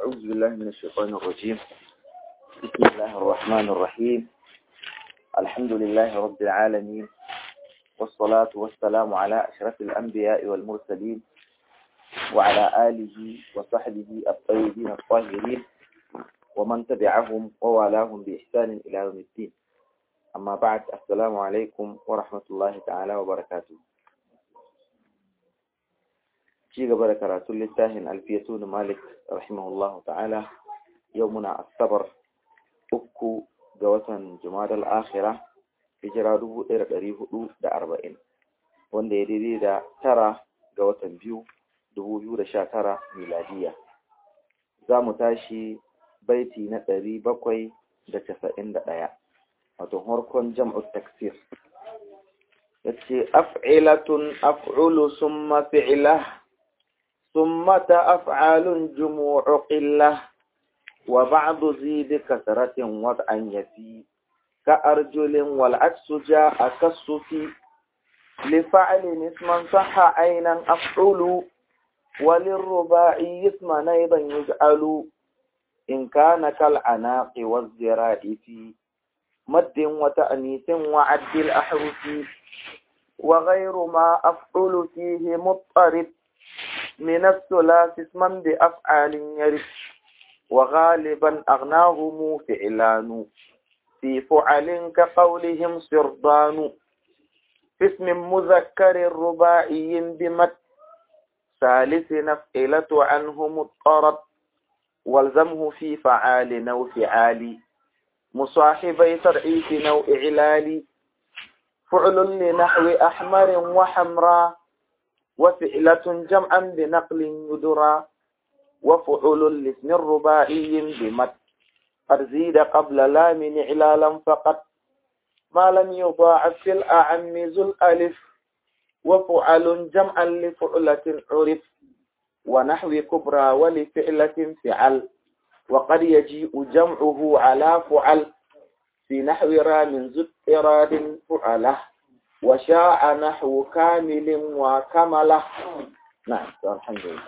أعوذ بالله من الشيطان الرجيم بسم الله الرحمن الرحيم الحمد لله رب العالمين والصلاة والسلام على أشرف الأنبياء والمرسلين وعلى آله وصحبه الطيبين الطاهرين ومن تبعهم ووالاهم بإحسان إلى يوم الدين أما بعد السلام عليكم ورحمة الله تعالى وبركاته ci gaba da karatun littafin alfiyatu da malik rahimahullahu ta'ala yau muna asabar uku ga watan jumadal akhira hijira dubu ɗaya da ɗari hudu da arba'in wanda ya daidai da tara ga watan biyu dubu biyu da sha tara miladiya za mu tashi baiti na ɗari bakwai da casa'in da ɗaya wato harkon jam'u taksir ya ce af'ilatun af'ulu summa fi'ilah ثم أفعال جموع قلة وبعض زيد كثرة وضعا يفي كأرجل والعكس جاء كالصفي لفعل اسما صح عينا أفعل وللرباعي اسما أيضا يجعل إن كان كالعناق والزراع في مد وتأنيث وعد الأحرف وغير ما أفعل فيه مضطرب من الثلاث اسما بأفعال يرث وغالبا أغناهم فعلان في فعل كقولهم سرضان في اسم مذكر رباعي بمت ثالث نفعلة عنه مضطرب والزمه في فعال نو فعال مصاحبي ترعيف نو إعلال فعل لنحو أحمر وحمراء وفعلة جمعا بنقل يدرى وفعل لاسم رباعي بمت قد زيد قبل لام إعلالا فقط ما لم يضاعف في الأعم ذو الألف وفعل جمعا لفعلة عرف ونحو كبرى ولفعلة فعل وقد يجيء جمعه على فعل في نحو رام ذو إراد فعله وشاء نحو كامل وكمله نعم الحمد لله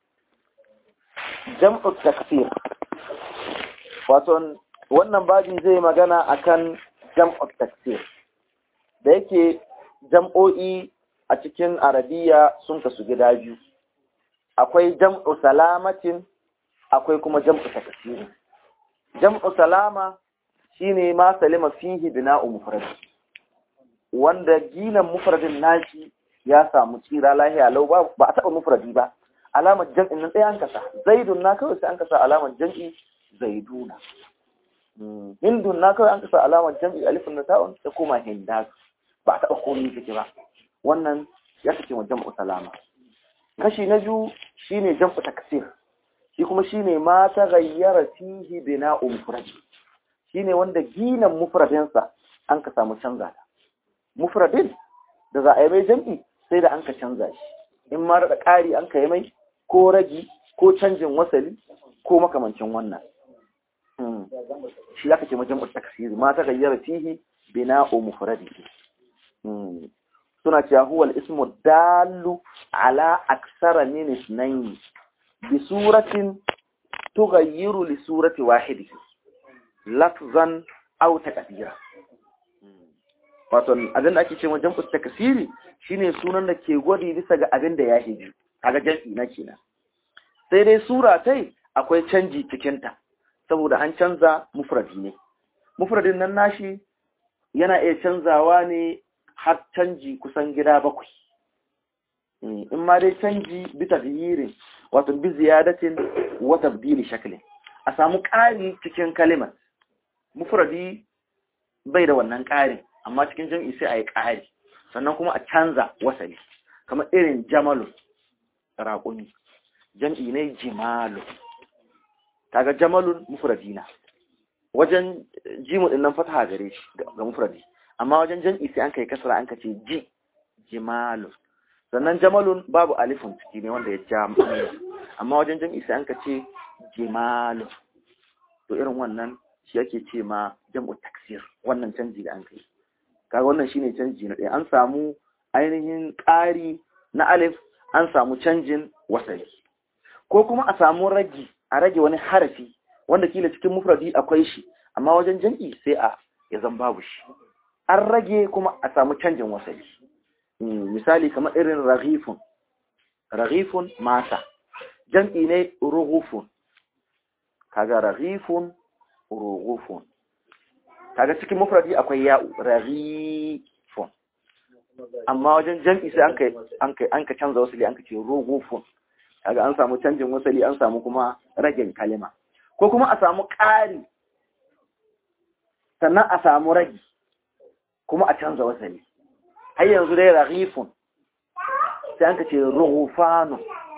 جمع التكثير waton wannan babi zai magana akan jam'u taksir da yake jam'o'i a cikin arabiya sun kasu gida biyu akwai jam'u salamatin akwai kuma jam'u taksir jam'u salama shine ma salima fihi bina'u mufrad wanda ginan mufradin nashi ya samu tsira lahiya lau ba a taɓa mufradi ba alamar jam'in nan ɗaya an kasa zaidun na kawai sai an kasa alamar jam'i zaiduna hindun na kawai an kasa alamar jam'i alifin da ta'un da kuma hinda ba a taɓa komai take ba wannan ya kace wa jam'u salama kashi na biyu shine jam'u taksir shi kuma shine ma ta gayyara fihi bina'u mufradi shine wanda ginan mufradinsa an ka samu canza ta mufradin da za a yi mai jam'i sai da an ka canza shi in ma da ƙari an ka yi mai ko ragi ko canjin wasali ko makamancin wannan shi aka ce majam'ar taksiri ma ta gayyara fihi bina'u mufradi suna cewa huwa al-ismu dallu ala aksara min isnayn bi suratin tughayyiru li surati wahidi lafzan aw taqdira wato abin da ake cewa jam'u takasiri shine sunan da ke gwadi bisa ga abin da ya hiji kaga jam'i na kenan sai dai sura tai akwai canji cikin ta saboda an canza mufradi ne mufradin nan nashi yana iya canzawa ne har canji kusan gida bakwai in ma dai canji bi tagyirin wato bi ziyadatin wa tabdili shaklin a samu ƙari cikin kalimar mufradi bai da wannan ƙarin amma cikin jam'i sai a yi ƙari sannan kuma a canza wasali kamar irin jamalun raƙumi jam'i ne jimalun kaga jamalun mufradina wajen jimu din nan fataha gare shi ga mufradi amma wajen jam'i sai an kai kasra an kace ji jimalun sannan jamalun babu alifun ciki ne wanda ya ja amma wajen jam'i sai an kace jimalun to irin wannan shi yake ce ma jam'u taksir wannan canji da an kai kaga wannan shine canji na ɗaya an samu ainihin ƙari na alif an samu canjin wasali ko kuma a samu ragi a rage wani harafi wanda kila cikin mufradi akwai shi amma wajen jam'i sai a ya zan babu shi an rage kuma a samu canjin wasali misali kamar irin raghifun raghifun masa jam'i ne rughufun kaga raghifun rughufun kaga cikin mufradi akwai ya'u raghifun amma wajen jam'i sai an kai an kai an ka canza wasali an ka ce rughufun kaga an samu canjin wasali an samu kuma ragin kalima ko kuma a samu ƙari sannan a samu ragi kuma a canza wasali har yanzu dai raghifun sai an ka ce rughufanu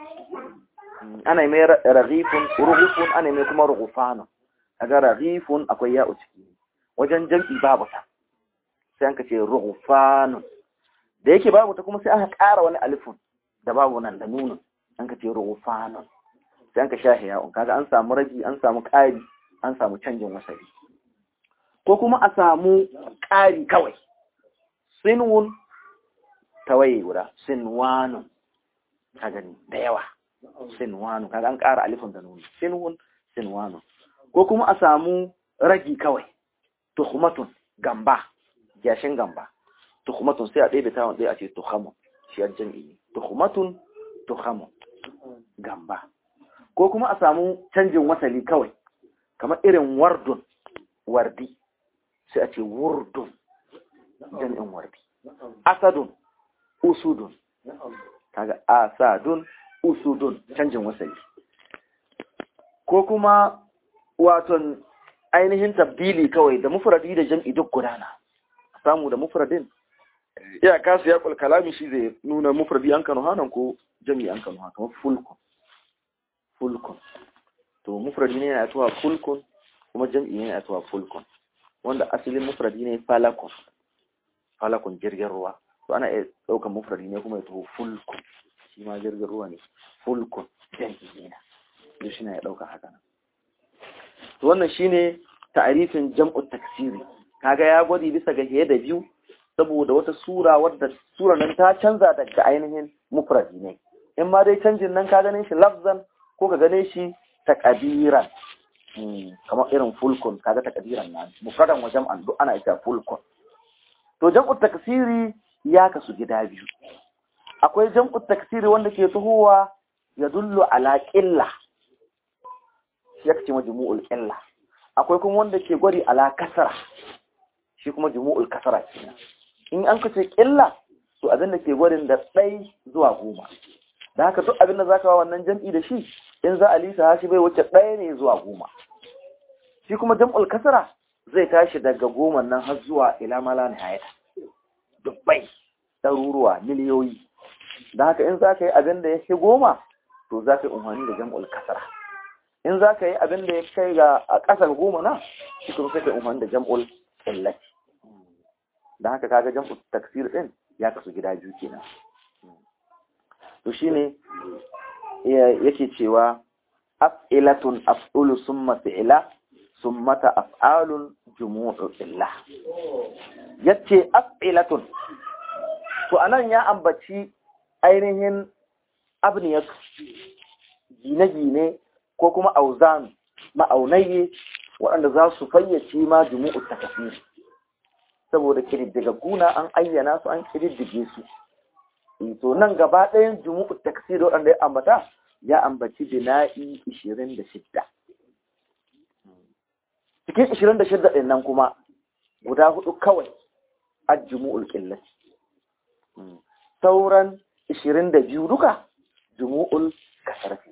ana yi mai raghifun rughufun ana yi mai kuma rughufanu kaga raghifun akwai ya'u ciki wajen jam'i babu ta sai an ka ce rughufanu da yake babu ta kuma sai aka ƙara wani alifun da babu nan da nunun an ka ce rughufanu sai an ka shahi ya'un kaga an samu ragi an samu ƙari an samu canjin wasali ko kuma a samu ƙari kawai sinwun tawaye guda sinwanun ka gani da yawa sinwanu kaga an ƙara alifin da nuni sinwun sinwanu ko kuma a samu ragi kawai tuhmatun gamba gyashin gamba tuhmatun sai a ɗebe tawon ɗaya a ce tuhamun shi a jam'i tuhmatun tuhamun gamba ko kuma a samu canjin wasali kawai kamar irin wardun wardi sai a ce wurdun jam'in wardi asadun usudun kaga asadun usudun canjin wasali ko kuma waton ainihin tabdili kawai da mufradi da jam'i duk gudana samu da mufradin ya kasu ya kul kalami shi zai nuna mufradi an kanu hanan ko jam'i an kanu hanan kamar fulkun fulkun to mufradi ne yana tuwa fulkun kuma jam'i ne yana tuwa fulkun wanda asalin mufradi ne falakun falakun jirgin ruwa to ana iya ɗaukar mufradi ne kuma ya tuho fulkun shi ma jirgin ruwa ne fulkun jam'i ne na duk shi na ya ɗauka haka nan to wannan shine ta'arifin jam'u taksiri kaga ya gwadi bisa ga hiye da biyu saboda wata sura wadda sura nan ta canza daga ainihin mufradi ne in ma dai canjin nan ka gane shi lafzan ko ka gane shi taqdiran kamar irin fulkun kaga taqdiran nan mufradan wa jam'an duk ana ita fulkun to jam'u taksiri ya kasu gida biyu akwai jam'u taksiri wanda ke tuhuwa ya dullu ala qilla ya kace majmu'ul qilla akwai kuma wanda ke gwari ala kasara shi kuma jumu'ul kasara kenan in an kace qilla to abin da ke gwarin da ɗai zuwa goma da haka duk abin da zaka wa wannan jam'i da shi in za a lisa shi bai wuce ɗaya ne zuwa goma shi kuma jam'ul kasara zai tashi daga goma nan har zuwa ila mala nihayata dubbai ɗaruruwa miliyoyi da haka in za ka yi abin da ya fi goma to za ka yi umarni da jam'ul kasara in za ka yi abin da ya kai ga a ƙasar goma na shi kuma sai ka yi umarni da jam'ul illaci da haka kaga jam'ul taksir ɗin ya kasu gida biyu kenan to shine yake cewa af'ilatun af'ulu summa fi'la summata af'alun jumu'u illa yace af'ilatun to anan ya ambaci ainihin abniyat gine-gine ko kuma auzan ma'aunaye waɗanda za su fayyace ma jumu'u takasir saboda guna an ayyana su an kididdige su to nan gaba ɗayan jumu'u takasir waɗanda ya ambata ya ambaci bina'i 26 cikin 26 ɗin nan kuma guda hudu kawai a jumu'ul ƙillat sauran 22 duka jumu'ul kasarfi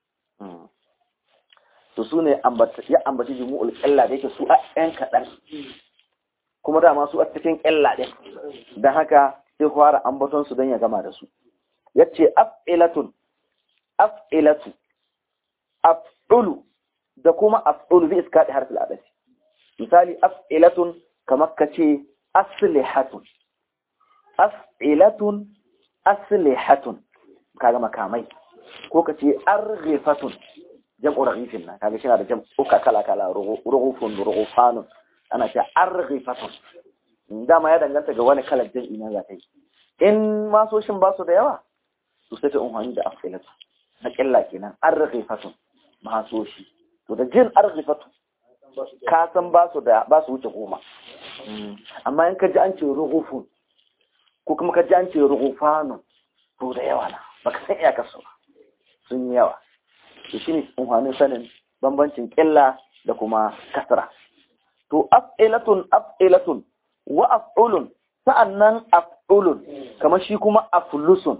to su ne ya ambaci jumu'ul ƙilla da yake su a ‘yan kaɗan kuma dama su a cikin ƙilla ɗin don haka sai fara ambaton su don ya gama da su ya ce af'ilatun af'ilatu af'ulu da kuma af'ulu zai iska da harfin adafi misali af'ilatun kamar ka ce aslihatun af'ilatun aslihatun kaga makamai ko ka ce arghifatun jam'u raghifin na kaga shi na da jam'uka kala kala rughufun rughufanun ana ce arghifatun dama ya danganta ga wani kalar jam'i na za ta yi in masoshin ba su da yawa to sai ta umarni da afilatu na killa kenan arghifatun maso shi to da jin arzifatu ka san ba su da ba su wuce goma amma in ka ji an ce ruhufun ko kuma ka ji an ce ruhufanu to da yawa na baka san iyakar su sun yi yawa to shine umhanin sanin bambancin ƙilla da kuma kasra to af'ilatun af'ilatun wa af'ulun sa'annan af'ulun kamar shi kuma aflusun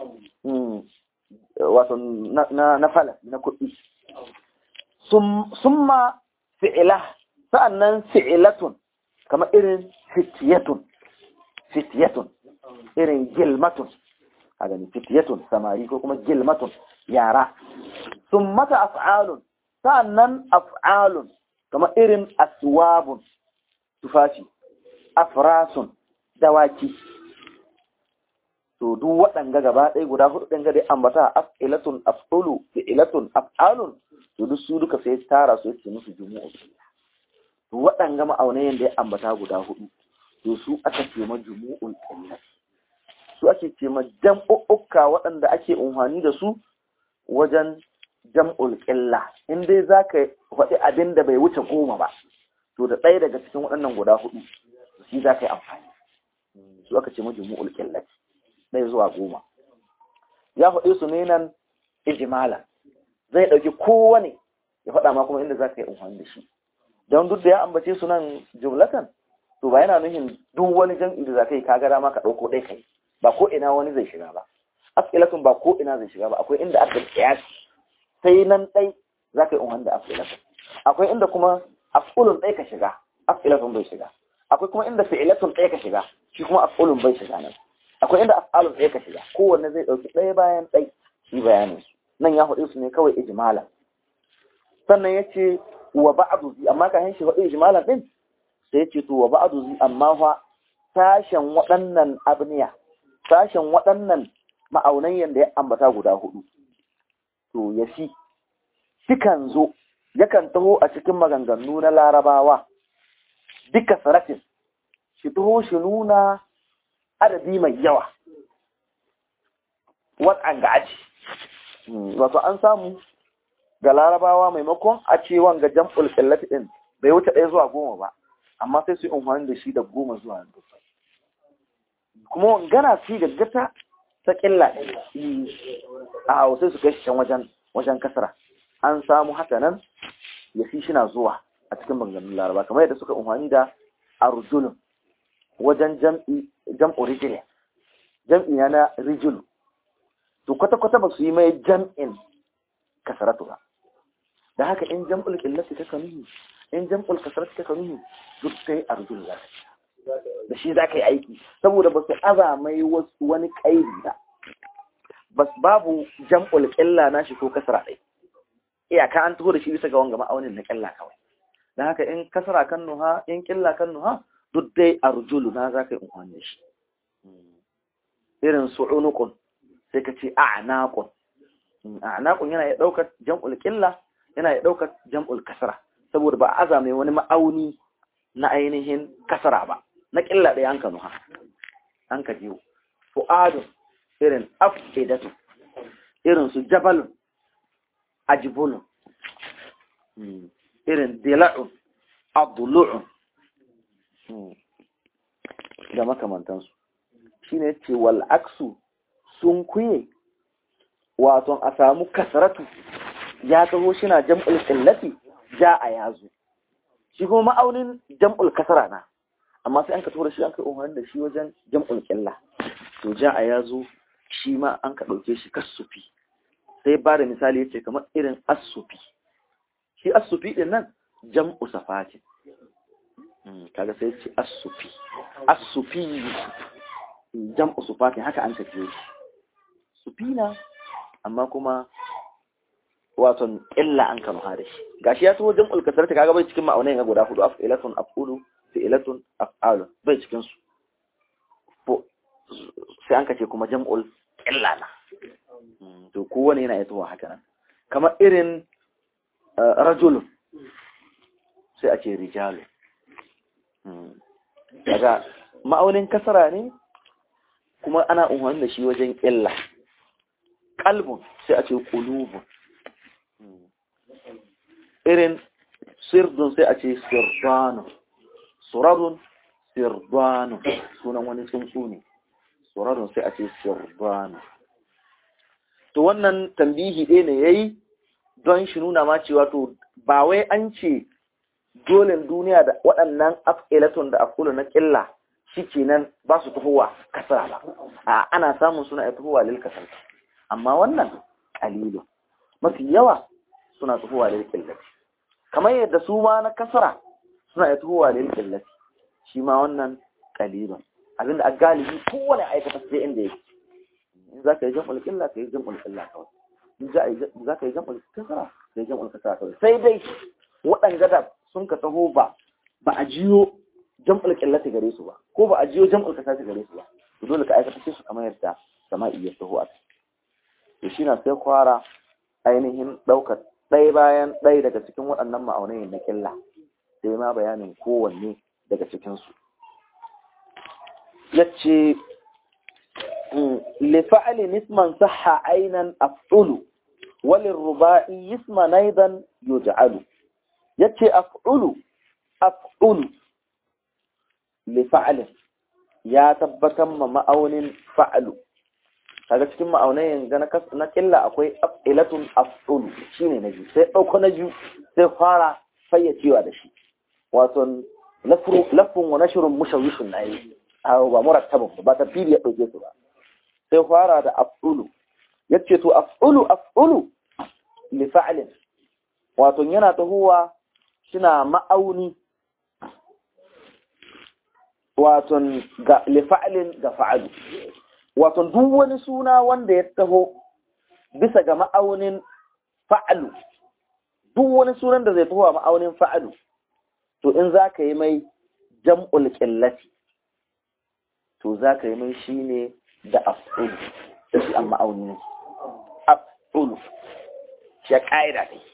wato na na fala na kuɗi summa fi'ila sa'annan fi'ilatun kamar irin fitiyatun fitiyatun irin gilmatun a gani fitiyatun samari ko kuma gilmatun yara summata af'alun sa'annan af'alun kamar irin aswabun tufafi afrasun dawaki to duk waɗanga gaba ɗaya guda hudu ɗin gade ambata af'ilatun af'ulu fi'ilatun af'alun to duk su duka sai tara su yake musu jumu'u to waɗanga ma'aunayen da ya ambata guda hudu to su aka ce ma jumu'ul qillat su ake ce ma jam'u'ukka waɗanda ake umhani da su wajen jam'ul qilla in dai zaka faɗi abin da bai wuce goma ba to da ɗaya daga cikin waɗannan guda hudu shi za ka yi amfani su aka ce ma jumu'ul qillat ɗaya zuwa goma ya faɗi su ne nan ijimala zai ɗauki kowane ya faɗa ma kuma inda za ka yi amfani da shi don duk da ya ambace su nan jumlatan to ba yana nuhin duk wani jam'i da za ka yi ka gara ma ka ɗauko ɗai kai ba ko ina wani zai shiga ba as'ilatun ba ko ina zai shiga ba akwai inda aka kiyasi sai nan ɗai za ka yi amfani da as'ilatun akwai inda kuma af'ulun ɗai ka shiga as'ilatun bai shiga akwai kuma inda fi'ilatun ɗai ka shiga shi kuma af'ulun bai shiga nan akwai inda af'alun ɗaya ka shiga kowanne zai ɗauki ɗaya bayan ɗai shi bayanin su nan ya faɗi su ne kawai ijmala sannan ya ce wa ba'adu zi amma ka shi faɗi ijmalan ɗin sai ya ce to wa ba'adu zi amma fa sashen waɗannan abniya sashen waɗannan ma'aunan yanda ya ambata guda hudu to ya fi shikan zo yakan taho a cikin maganganu na larabawa duka sarafin shi taho shi nuna adadi mai yawa wat'an ga aji wato an samu ga larabawa maimakon a ce wanga jam'ul qillati din bai wuce ɗaya zuwa goma ba amma sai su yi amfani da shi da goma zuwa dubbai kuma wangana fi gaggata ta ƙilla a sai su kai shi can wajen wajen kasara an samu haka nan ya fi shi na zuwa a cikin maganganun laraba kamar yadda suka amfani da arjulun wajen jam'i jam'u rijili jam'i na rijilu to kwata-kwata ba su yi mai jam'in kasaratu ba da haka in jam'ul qillati ta kanuhi in jam'ul kasaratu ta kanuhi duk sai arjul za da shi za ka yi aiki saboda ba su aza mai wani kaidi ba bas babu jam'ul qilla na shi ko kasara ɗai iyaka an taho da shi bisa ga wanga ma'aunin na ƙilla kawai da haka in kasara kan nuha in ƙilla kan nuha duk dai arjulu na za ka yi umarni shi irin su unukun sai ka ce a'naqun a'naqun yana ya daukar jam'ul qilla yana ya daukar jam'ul kasra saboda ba aza mai wani ma'auni na ainihin kasara ba na qilla da an kanu ha an ka jiwo fu'adun irin afidatu irin su jabalun ajbulun irin dila'un abdulu'un da makamantansu shi ne ce wal'aksu sun kuye waton a samu kasaratu ya taho shi na jam'ul ƙillafi ja a yazo shi kuma ma'aunin jam'ul kasara na amma sai an ka tura shi an ka umarni da shi wajen jam'ul ƙilla to ja a yazo shi ma an ka ɗauke shi kasufi sai ba da misali ya ce kamar irin asufi shi asufi ɗin nan jam'u safatin kaga sai ce asufi asufi jam'u sufatin haka an tafiye shi sufina amma kuma waton illa an kama da shi gashi ya so jam'ul kasar ta kaga bai cikin ma'aunai ga guda hudu af'ilatun af'ulu fi'latun af'alu bai cikin su sai an kace kuma jam'ul illa na to kowane yana yi tuwa haka nan kamar irin rajulun sai a ce rijalu daga ma'aunin kasara ne kuma ana umarni da shi wajen illa kalbun sai a ce kulubun irin sirdun sai a ce sirdanu suradun sirdanu sunan wani tsuntsu ne suradun sai a ce sirdanu to wannan tambihi ɗaya ne yayi don shi nuna ma cewa to ba wai an ce dole duniya da waɗannan af'ilatun da afulu na ƙilla shikenan ba su tafowa kasara ba a ana samun suna tafowa lil kasar amma wannan kalilu mafi yawa suna tafowa lil qillati kamar yadda su ma na kasara suna tafowa lil qillati shi ma wannan kalilun abinda a galibi kowane aikata sai inda yake in za ka yi jam'ul qilla ka yi jam'ul qilla kawai in za ka yi jam'ul kasara ka yi jam'ul kasara kawai sai dai waɗanda da sun ka taho ba ba a jiyo jam'ul qillati gare su ba ko ba a jiyo jam'ul kasati gare su ba to dole ka aikata su kamar yadda sama'i ya taho a to shi na sai kwara ainihin ɗaukar ɗaya bayan ɗaya daga cikin waɗannan ma'aunai na ƙilla sai ma bayanin kowanne daga cikinsu ya ce lifa'ali nisman saha ainan af'ulu walin ruba'i yisma naidan yuj'alu ya ce af'ulu af'ulu lifa'alin ya tabbatar ma ma'aunin fa'alu kaga cikin ma'aunayin ga na killa akwai af'ilatun af'ulu shine na biyu sai dauko na biyu sai fara fayyacewa da shi wato lafun wa nashrun mushawishun nayi aw ba murattabun ba ta fili ya dauke su ba sai fara da af'ulu yace to af'ulu af'ulu li fa'lin wato yana tahuwa suna ma'auni wato ga li fa'lin ga fa'alu wato duk wani suna wanda ya taho bisa ga ma'aunin fa'alu duk wani sunan da zai taho a ma'aunin fa'alu to in za ka yi mai jam'ul ƙillati to za ka yi mai shi ne da af'ulu shi an ma'auni ne af'ulu shi ya ƙa'ida ne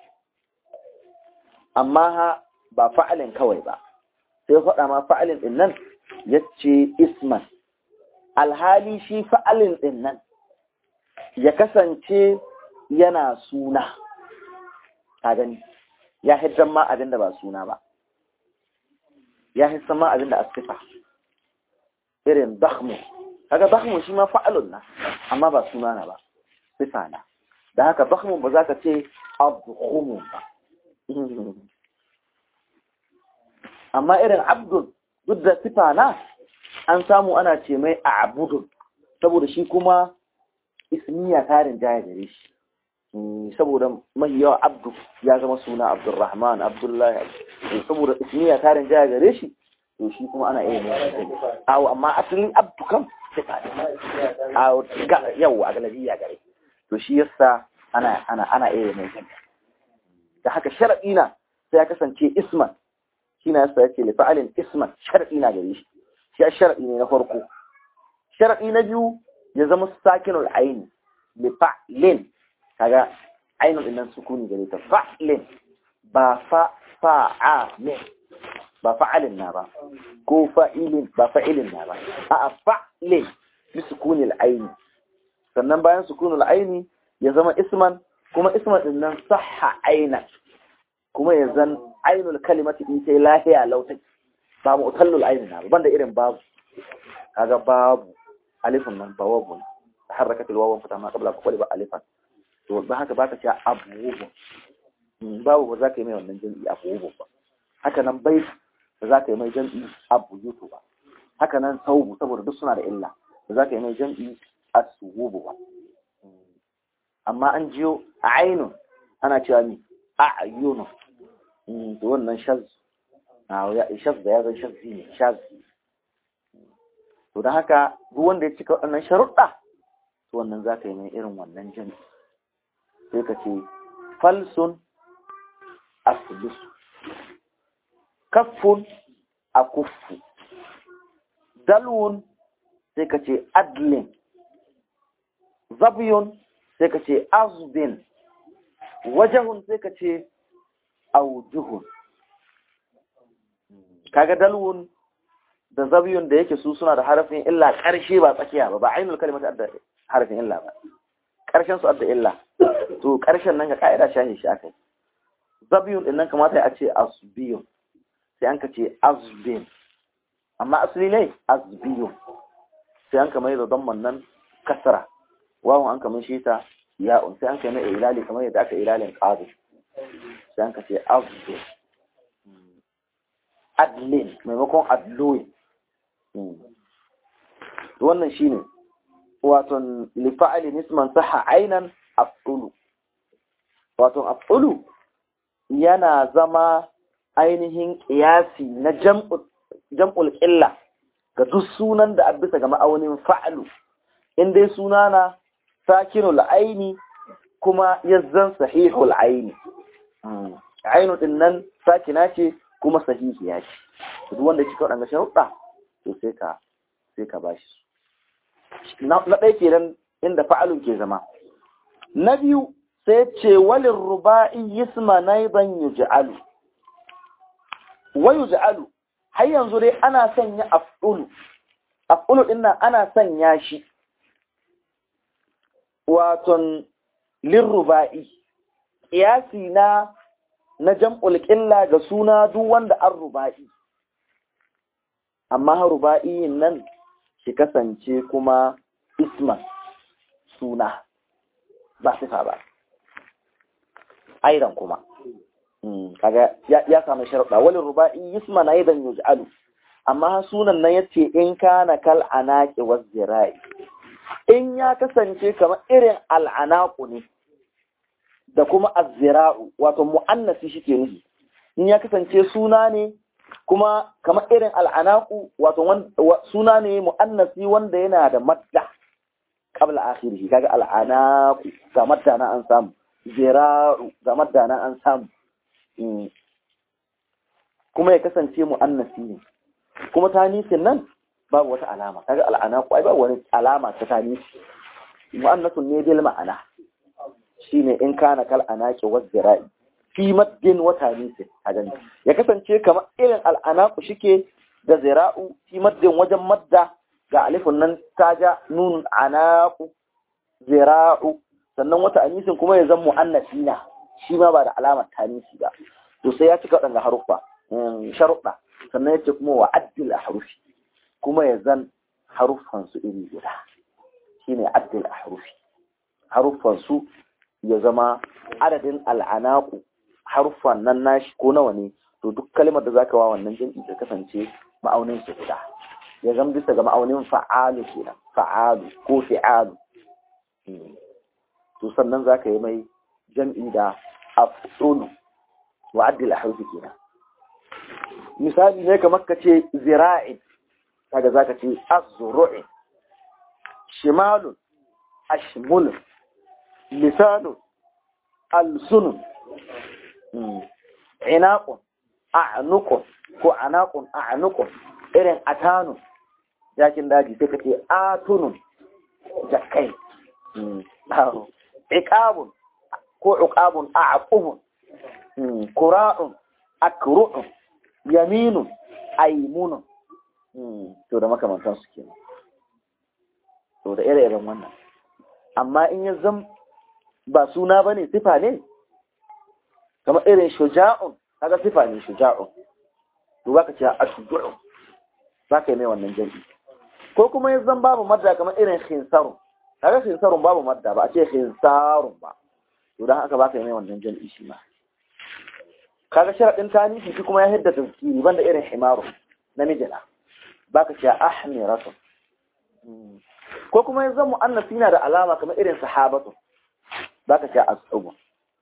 amma ha ba fa'alin kawai ba sai faɗa ma fa'alin ɗin nan ya ce isman alhali shi fa'alin ɗin nan ya kasance yana suna a gani ya hiddan ma abin da ba suna ba ya hiddan ma abin da a sifa irin dakhmu kaga dakhmu shi ma fa'alun na amma ba suna na ba sifa na da haka dakhmu ba za ka ce abdukhumu ba amma irin abdun duk da sifa na an samu ana ce mai a abudun saboda shi kuma ismiya tarin jaya gare shi saboda mai yawa abdu ya zama suna abdurrahman abdullahi saboda ismiya tarin jaya gare shi to shi kuma ana iya mai awo amma asalin abdu kan sifa awo yau a galabiya gare to shi yasa ana ana ana iya mai da haka shar'i na sai ya kasance isman shi na yasa yake li fa'alin isman shar'i na gare shi shi shar'i ne na farko shar'i na biyu ya zama sakinul aini li fa'lin kaga ainul din nan sukuni gare ta fa'lin ba fa fa'a ne ba fa'alin na ba ko fa'ilin ba fa'ilin na ba a'a fa'lin bi sukunil aini sannan bayan sukunul aini ya zama isman kuma isman din nan sahha ainan kuma ya zan ainul kalimati in sai lahiya lautai ba mu'tallul aini na banda irin babu kaga babu alifin nan ba wabu harakat alwawan fata ma qabla kulli ba alifan to ba haka baka ce abubu babu ba za ka yi mai wannan jami'i abubu ba haka nan bai ba za ka yi mai jami'i abu yutu ba haka nan saubu saboda duk suna da illa ba za ka yi mai jami'i asububu ba amma an jiyo a ainun ana cewa ni a ayyunu to wannan shaz shaz da ya zan shazzi ne shaz to da haka duk wanda ya cika waɗannan sharuɗa to wannan za ka yi mai irin wannan jami sai ka ce falsun aslusu kaffun a kuffu dalwun sai ka ce adlin zabiyun sai ka ce azbin wajahun sai ka ce aujuhun kaga dalwun da zabiyun da yake su suna da harafin illa ƙarshe ba tsakiya ba ba ainul kalimatu adda harafin illa ba ƙarshen su adda illa to ƙarshen nan ga ka'ida shahi shi akai zabiyun din nan kamata a ce asbiyun sai an ka ce azbin amma asali ne azbiyun sai an kamar da don nan kasara wawan an kamar shi ta ya'un sai an kai mai ilali kamar yadda aka ilalin ƙado sai an ka ce azbin adlin maimakon adloin wannan shine waton lifa'ali nisman saha ainan af'ulu waton af'ulu yana zama ainihin ƙiyasi na jam'ul ƙilla ga duk sunan da bisa ga ma'aunin fa'alu in dai suna na sakinul aini kuma yazzan sahihul aini ainu din nan sakina ce kuma sahihiya ce duk wanda kika wadanda sharuɗa to sai ka sai ka bashi na ɗaya kenan inda fa'alun ke zama na biyu sai ce walin ruba'i yisma naiban yuj'alu wa yuj'alu har yanzu dai ana sanya af'ulu af'ulu din nan ana sanya shi waton lirruba'i ƙiyasi na na jam'ul ƙilla ga suna duk wanda an ruba'i amma ruba'i nan shi kasance kuma isman suna ba sifa ba aidan kuma kaga ya samu sharuɗa wani ruba'i isman aidan yuj'alu amma sunan nan yace in kana kal anaqi waz zira'i in ya kasance kamar irin al'anaku ne da kuma azzira'u wato mu'annasi shike nufi in ya kasance suna ne kuma kamar irin al'anaku wato suna ne mu'annasi wanda yana da madda qabla akhirih kaga al'anaku ga madda na an samu zira'u ga madda na an samu kuma ya kasance mu'annasi ne kuma tanisin nan babu wata alama kaga al'anaku ai babu wani alama ta tanisi mu'annasun ne bil ma'ana shine in kana kal anaqi wa zira'i fi maddin wa tanisin kaga ya kasance kamar irin al'anaku shike da zira'u fi maddin wajen madda ga alifun nan taja nun anaqu zira'u sannan wata anisin kuma ya zama mu'annasina shi ma ba da alamar tanisi ba to sai ya cika waɗanda haruffa sharuɗa sannan ya ce kuma wa addil ahrufi kuma ya zan haruffansu iri guda shine addil ahrufi haruffansu ya zama adadin al'anaku haruffan nan nashi ko nawa ne to duk kalmar da zaka wa wannan jam'i ta kasance ma'aunin su guda ya zama bisa ga ma'aunin fa'alu kenan fa'alu ko fi'alu to sannan zaka yi mai jam'i da af'ulu wa addil ahrufi kenan misali ne kamar ka ce zira'in kaga zaka ce az-zuru'i shimalun ashmulun lisanun alsunun inaqun a'nuqun ko anaqun a'nuqun irin atanun jakin daji sai kace atunun jakai iqabun ko uqabun a'qubun qura'un akru'un yaminun aymunun to da makamantan su kenan to da ire-iren wannan amma in ya zam ba suna bane sifa ne kamar irin shuja'un kaga sifa ne shuja'un to baka ce ashju'u zaka yi mai wannan jami'i ko kuma ya zam babu madda kamar irin khinsarun kaga khinsarun babu madda ba a ce khinsarun ba to dan haka baka yi mai wannan jami'i shi ma kaga sharadin tanifi shi kuma ya hidda tazkiri banda irin himaru namijina baka ce ahmiratu ko kuma yanzu mu'annas yana da alama kamar irin sahabatu baka ce asubu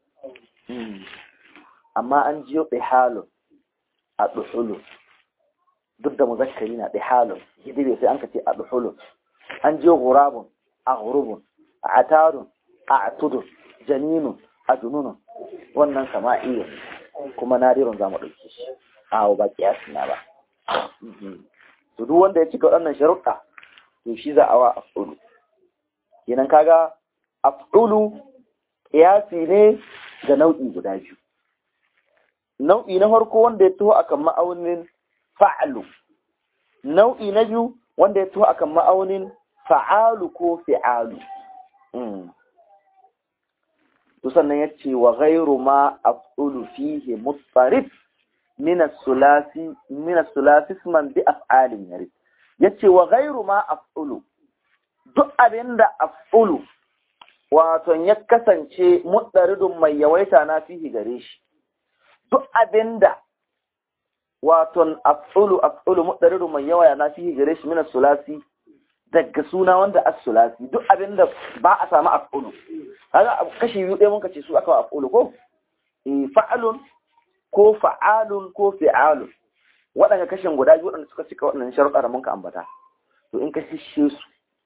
amma an jiyo dihalun a duhulu duk da muzakkari na dihalun hidibe sai an ka ce a duhulu an jiyo gurabun a gurubun a atarun a atudun janinun a jununun wannan sama'iyyar kuma nadirun za mu ɗauke shi a ba kiyasi na ba to duk wanda ya cika waɗannan sharuɗa to shi za a wa af'ulu kenan kaga af'ulu qiyasi ne ga nau'i guda biyu nau'i na farko wanda ya taho akan ma'aunin fa'alu nau'i na biyu wanda ya taho akan ma'aunin fa'alu ko fi'alu to sannan ya ce wa ghairu ma af'ulu fihi mutarif min as-sulasi min as-sulasi isman bi af'alin yarid yace wa ghairu ma af'ulu duk abinda af'ulu wato ya kasance mutaridun mai yawaita na fihi gare shi duk abinda wato af'ulu af'ulu mutaridun mai yawa na fihi gare shi min as-sulasi daga suna wanda as-sulasi duk abinda ba a samu af'ulu kaga kashi biyu ɗaya mun kace su aka af'ulu ko eh fa'alun ko fa'alun ko fi'alun waɗanda kashin guda biyu waɗanda suka cika waɗannan sharuɗa da mun ka ambata to in ka shishe su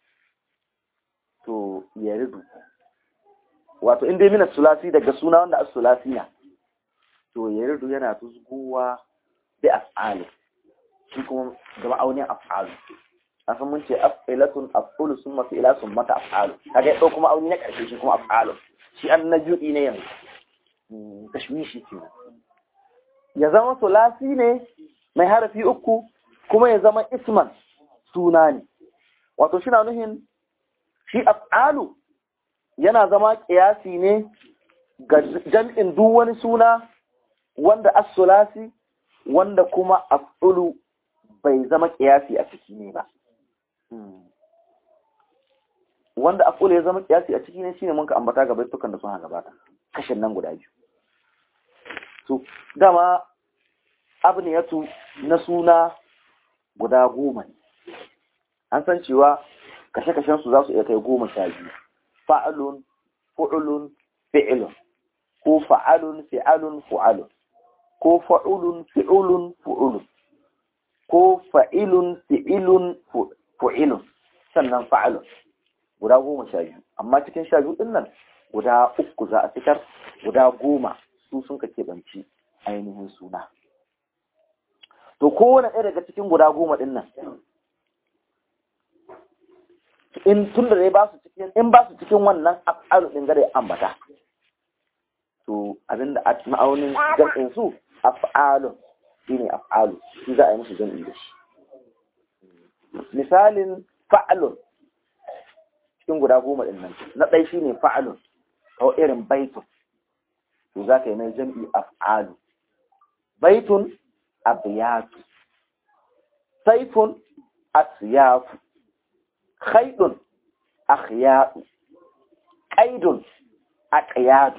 to ya ridu wato in dai mina sulasi daga suna wanda as-sulasi na to ya ridu yana tuzguwa bi af'alu shi kuma ga ma'aunin af'alu asan mun ce af'ilatun af'ulu summa fi'la summa af'alu kaga ya kuma auni na karshe shi kuma af'alu shi an na judi ne yanzu tashwishi kenan ya zama sulasi ne mai harafi uku kuma ya zama isman suna ne wato shi na nuhin shi af'alu yana zama kiyasi ne ga jam'in duk wani suna wanda as-sulasi wanda kuma af'ulu bai zama kiyasi a ciki ne ba wanda af'ulu ya zama kiyasi a ciki ne shine mun ka ambata ga baitukan da suna gabata kashin nan guda biyu to dama abniyatu na suna guda goma ne an san cewa kashe-kashen su za su iya kai goma sha biyu fa'alun fu'ulun fi'ilun ko fa'alun fi'alun fu'alun ko fa'ulun fi'ulun fu'ulun ko fa'ilun fi'ilun fu'ilun sannan fa'alun guda goma sha biyu amma cikin sha biyu nan guda uku za a fitar guda goma su sun ka keɓanci ainihin suna to kowane ɗaya daga cikin guda goma ɗin nan in tun da ba su cikin in ba su cikin wannan af'alu ɗin gare ambata to abinda a ma'aunin jam'in su af'alun shine af'alu shi za a yi musu jam'i da shi misalin fa'alun cikin guda goma ɗin nan na ɗai shine fa'alun kawai irin baitun to za ka yi mai jam'i af'alu baitun abiyatu saifun asyafu khaidun akhyadu qaidun aqyadu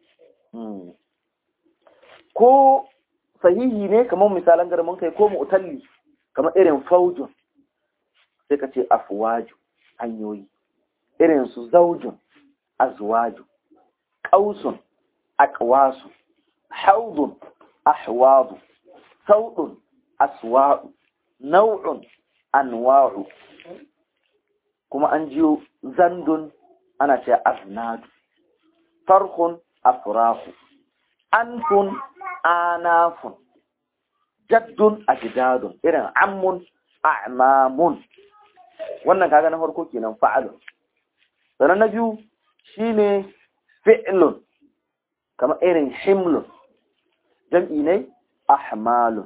ko sahihi ne kamar misalan garman kai ko mu'talli kamar irin faujun sai ka ce afwaju hanyoyi irin su zaujun azwaju qausun aqwasu haudun ahwadu saudun aswa'u nau'un anwa'u kuma an jiyo zandun ana ce aznadu farhun afrahu anfun anafun jaddun ajdadun irin ammun a'mamun wannan kaga na farko kenan fa'alun sannan na biyu shine fi'lun kamar irin himlun jam'i ne ahmalun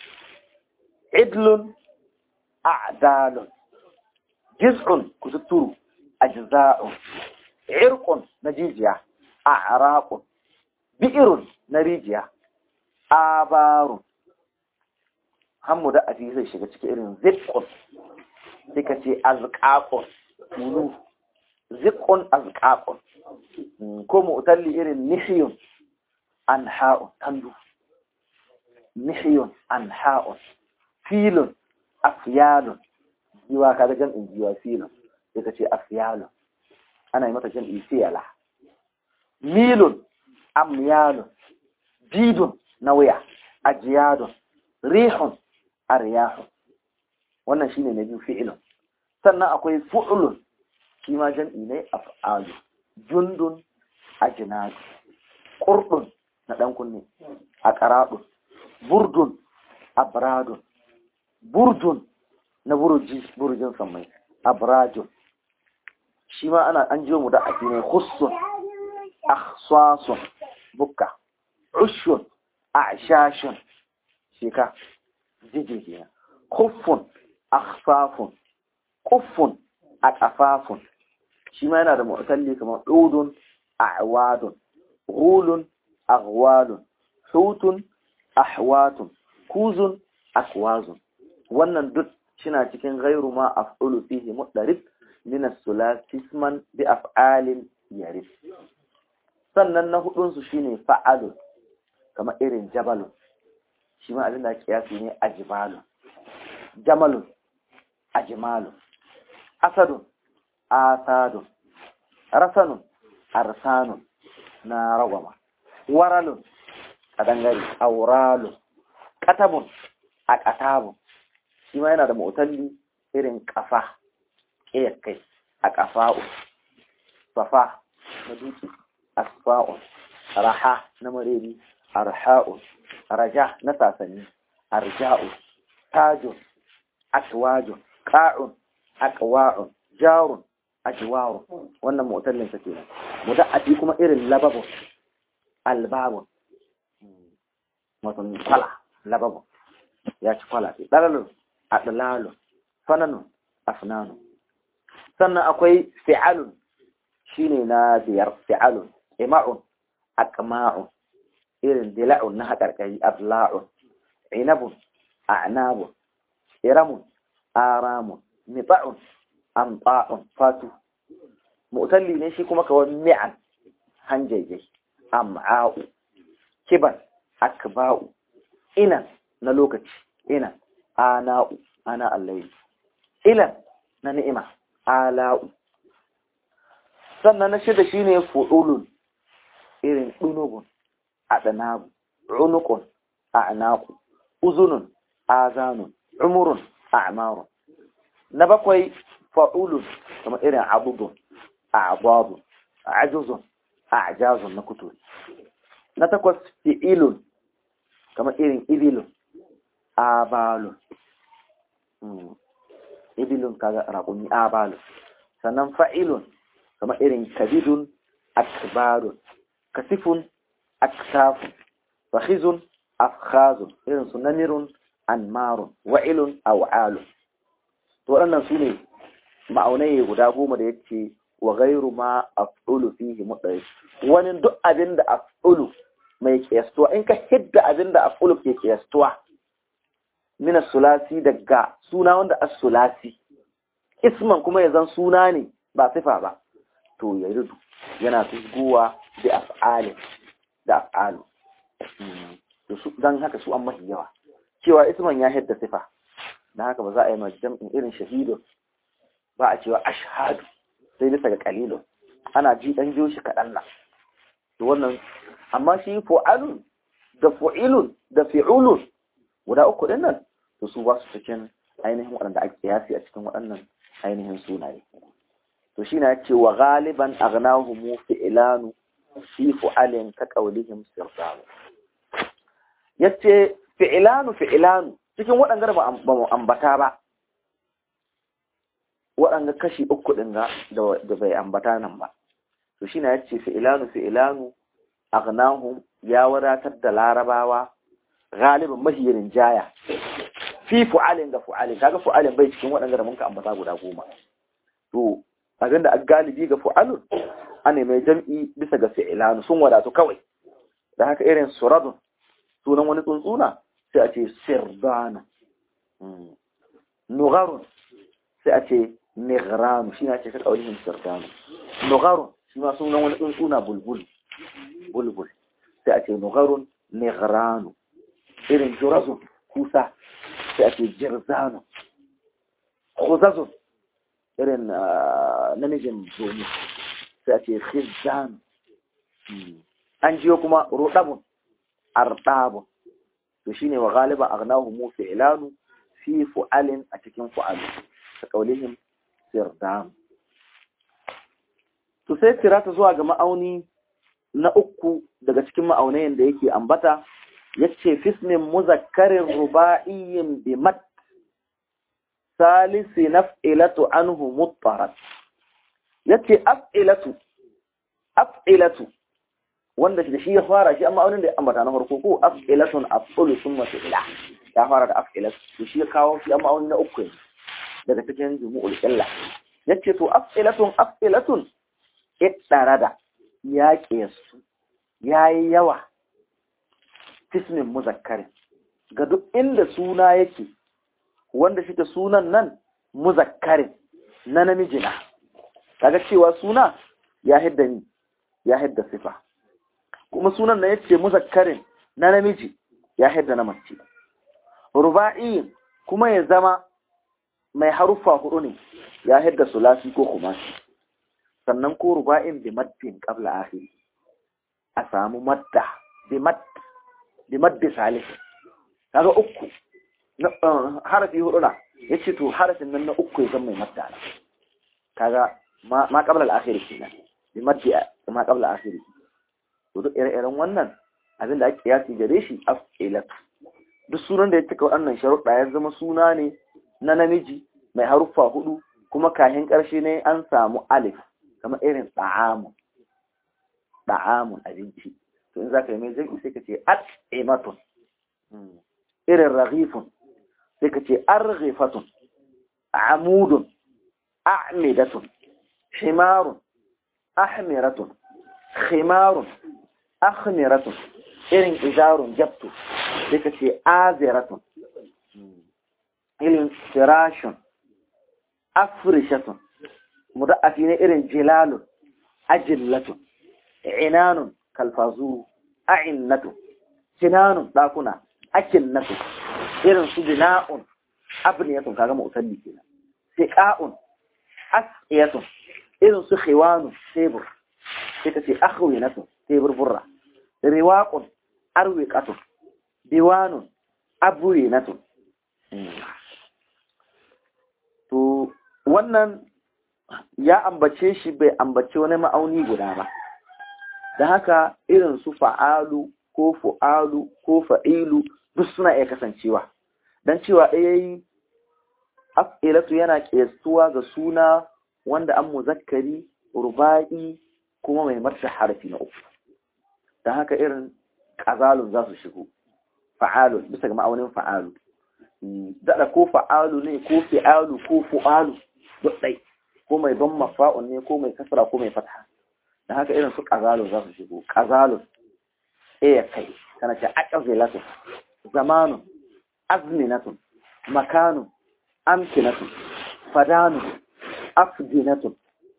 idlun a'dalun jiz'un kututturu ajza'un irqun na jijiya a'raqun bi'irun na rijiya abarun hammu da afi zai shiga cikin irin ziqqun sai ka ce azqaqun mulu ziqqun azqaqun ko mu'talli irin nihyun anha'un tandu nihyun anha'un filun afyalun giwa ka ga jam'in giwa filun sai ka ce afyalun ana yi mata jam'i fiyala milun amyalun bidun na waya ajiyadun rihun aryahun wannan shine na biyu fi'ilun sannan akwai fu'ulun shi ma jam'i ne af'alu jundun ajnadu qurdun na dan kunne a qaradun burdun abradun burdun na buruji burujin samai abradun shi ma ana an jiyo mu da ake ne khussun akhsasun bukka ushun a'shashun shika jiji kenan kuffun akhfafun kuffun aqafafun shi ma yana da mu'talli kamar dudun a'wadun ghulun aghwalun hutun ahwatun kuzun akwazun wannan duk shina cikin ghairu ma af'ulu fihi mudarib min as-sulasi isman bi af'alin yarif sannan na hudun su shine fa'alun kamar irin jabalun shi ma abin da kiyasi ne ajbalun jamalun ajmalun asadun asadun rasanun arsanun na ragwama waralun kadangare auralun katabun a katabun shi ma yana da mutalli irin kafa kai a kafa'u safa na dutse asfa'un raha na mareri arha'un raja na sasanni arja'un tajun akwajun ka'un akwa'un jarun ajwarun wannan mu'tallin sa kenan muda'ati kuma irin lababun albabun wato kwala lababun ya ci kwala ce dalalun adlalun fananun afnanun sannan akwai fi'alun shine na biyar fi'alun ima'un aqma'un irin dila'un na haƙarƙari adla'un inabun a'nabun iramun aramun nita'un amta'un fatu mu'talli ne shi kuma kawai mi'an hanjaje am'a'u kiban akba'u ina na lokaci ina ana'u ana allahi ilan na ni'ima ala'u sannan na shida shine fu'ulun irin dunubun adanabu unukun a'naku uzunun azanun umurun a'marun na bakwai fa'ulun kuma irin abubun a'babun ajuzun a'jazun na kuturi na takwas fi'ilun kama irin ibilun abalun ibilun kaga raƙumi abalun sannan fa'ilun kama irin kabidun akbarun kasifun aktafun fahizun afkhazun irin su namirun anmarun wa'ilun aw'alun to waɗannan su ne ma'aunai guda goma da yace wa ghairu ma af'ulu fihi mudari wani duk abin da af'ulu mai kiyastuwa in ka hidda abin da af'ulu ke kiyastuwa min sulasi daga suna wanda as-sulasi isman kuma ya zan suna ne ba sifa ba to ya rudu yana tusguwa da af'ali da af'alu dan haka su an mahi yawa cewa isman ya hidda sifa dan haka ba za a yi majam'in irin shahidun ba a cewa ashhadu sai bisa ga kalilun ana ji dan jiyo shi kaɗan nan to wannan amma shi fu'alun da fu'ilun da fi'ulun guda uku din nan to su ba su cikin ainihin waɗanda ake kiyasi a cikin waɗannan ainihin sunaye to shi na ce wa galiban aghnahum fi'lanu fi fu'alin ka qawlihim sirdalu yace fi'lanu fi'lanu cikin waɗanda ba mu ambata ba waɗanda kashi uku ɗin ga da bai ambata nan ba to shi na ya ce fi'ilanu fi'ilanu aghnahum ya wadatar da larabawa galibin mahiyirin jaya fi fu'alin ga fu'alin kaga fu'alin bai cikin waɗanda da muka ambata guda goma to abin da galibi ga fu'alun ana mai jam'i bisa ga fi'ilanu sun wadatu kawai da haka irin suradun sunan wani tsuntsuna sai a ce sirdana nugarun sai a ce nigranu shi na ce ka ƙaunihin sirdanu nugarun shi ma sunan wani tsuntsuna bulbul bulbul sai a ce nugarun nigranu irin jurazun kusa sai a ce jirzanu khuzazun irin namijin zomi sai a ce khizanu an jiyo kuma rudabun ardabun to shine wa galiban aghnahu mu fi'lanu fi fu'alin a cikin fu'alu ka kaulihim sirdam to sai tirata zuwa ga ma'auni na uku daga cikin ma'aunayen da yake ambata yace fismin muzakkarin ruba'iyyin bi mat salisi naf'ilatu anhu muttarat yace af'ilatu af'ilatu wanda da shi ya fara shi amma aunin da ya ambata na farko ko af'ilatun af'ulu summa fi'ila ya fara da af'ilatu to shi ya kawo shi amma aunin na uku ne daga cikin jumu'ul illa yace to af'ilatun af'ilatun iddarada ya qiyasu yayi yawa tismin muzakkarin ga duk inda suna yake wanda shi sunan nan muzakkarin na namiji na kaga cewa suna ya hidda ni ya hidda sifa kuma sunan na yace muzakkarin na namiji ya hidda na mace ruba'i kuma ya zama mai haruffa hudu ne ya hidda sulasi ko kumasi sannan ko ruba'in bi maddin qabla akhiri a samu madda bi madd bi maddi salih kaga uku harafi hudu na yace to harafin nan na uku ya zama mai madda na kaga ma ma qabla al-akhir kenan bi maddi ma qabla al-akhir to duk ire-iren wannan abin da ake kiyasi gare shi af'ilat duk sunan da ya cika wannan sharuɗa ya zama suna ne na namiji mai haruffa hudu kuma kahin ƙarshe ne an samu alif kamar irin ɗa'amun ɗa'amun abinci to in za ka yi mai zai sai ka ce at'imatun irin raghifun sai ka ce arghifatun amudun a'midatun himarun ahmiratun khimarun akhmiratun irin izarun jabtu sai ka ce aziratun irin firashun afrishatun mudaffi ne irin jilalun ajillatun inanun kalfazuru a'innatun sinanun dakuna akinnatun irin su bina'un abniyatun kaga mu'talli kenan siqa'un asqiyatun irin su khiwanun tebur sai ta ce akhwinatun tebur burra riwaqun arwiqatun diwanun aburinatun to wannan ya ambace shi bai ambace wani ma'auni guda ba da haka irin su fa'alu ko fu'alu ko fa'ilu duk suna iya kasancewa don cewa ɗaya yi af'ilatu yana ƙestuwa ga suna wanda an muzakkari ruba'i kuma mai marsa harfi na uku don haka irin ƙazalun za su shigo fa'alun bisa ga ma'aunin fa'alu daɗa ko fa'alu ne ko fi'alu ko fu'alu duk ɗai ko mai ban mafa'un ne ko mai kasara ko mai fatha da haka irin su ƙazalun za su shigo ƙazalun iya kai tana ce aƙazilatun zamanun azminatun makanun amkinatun fadanun afdinatun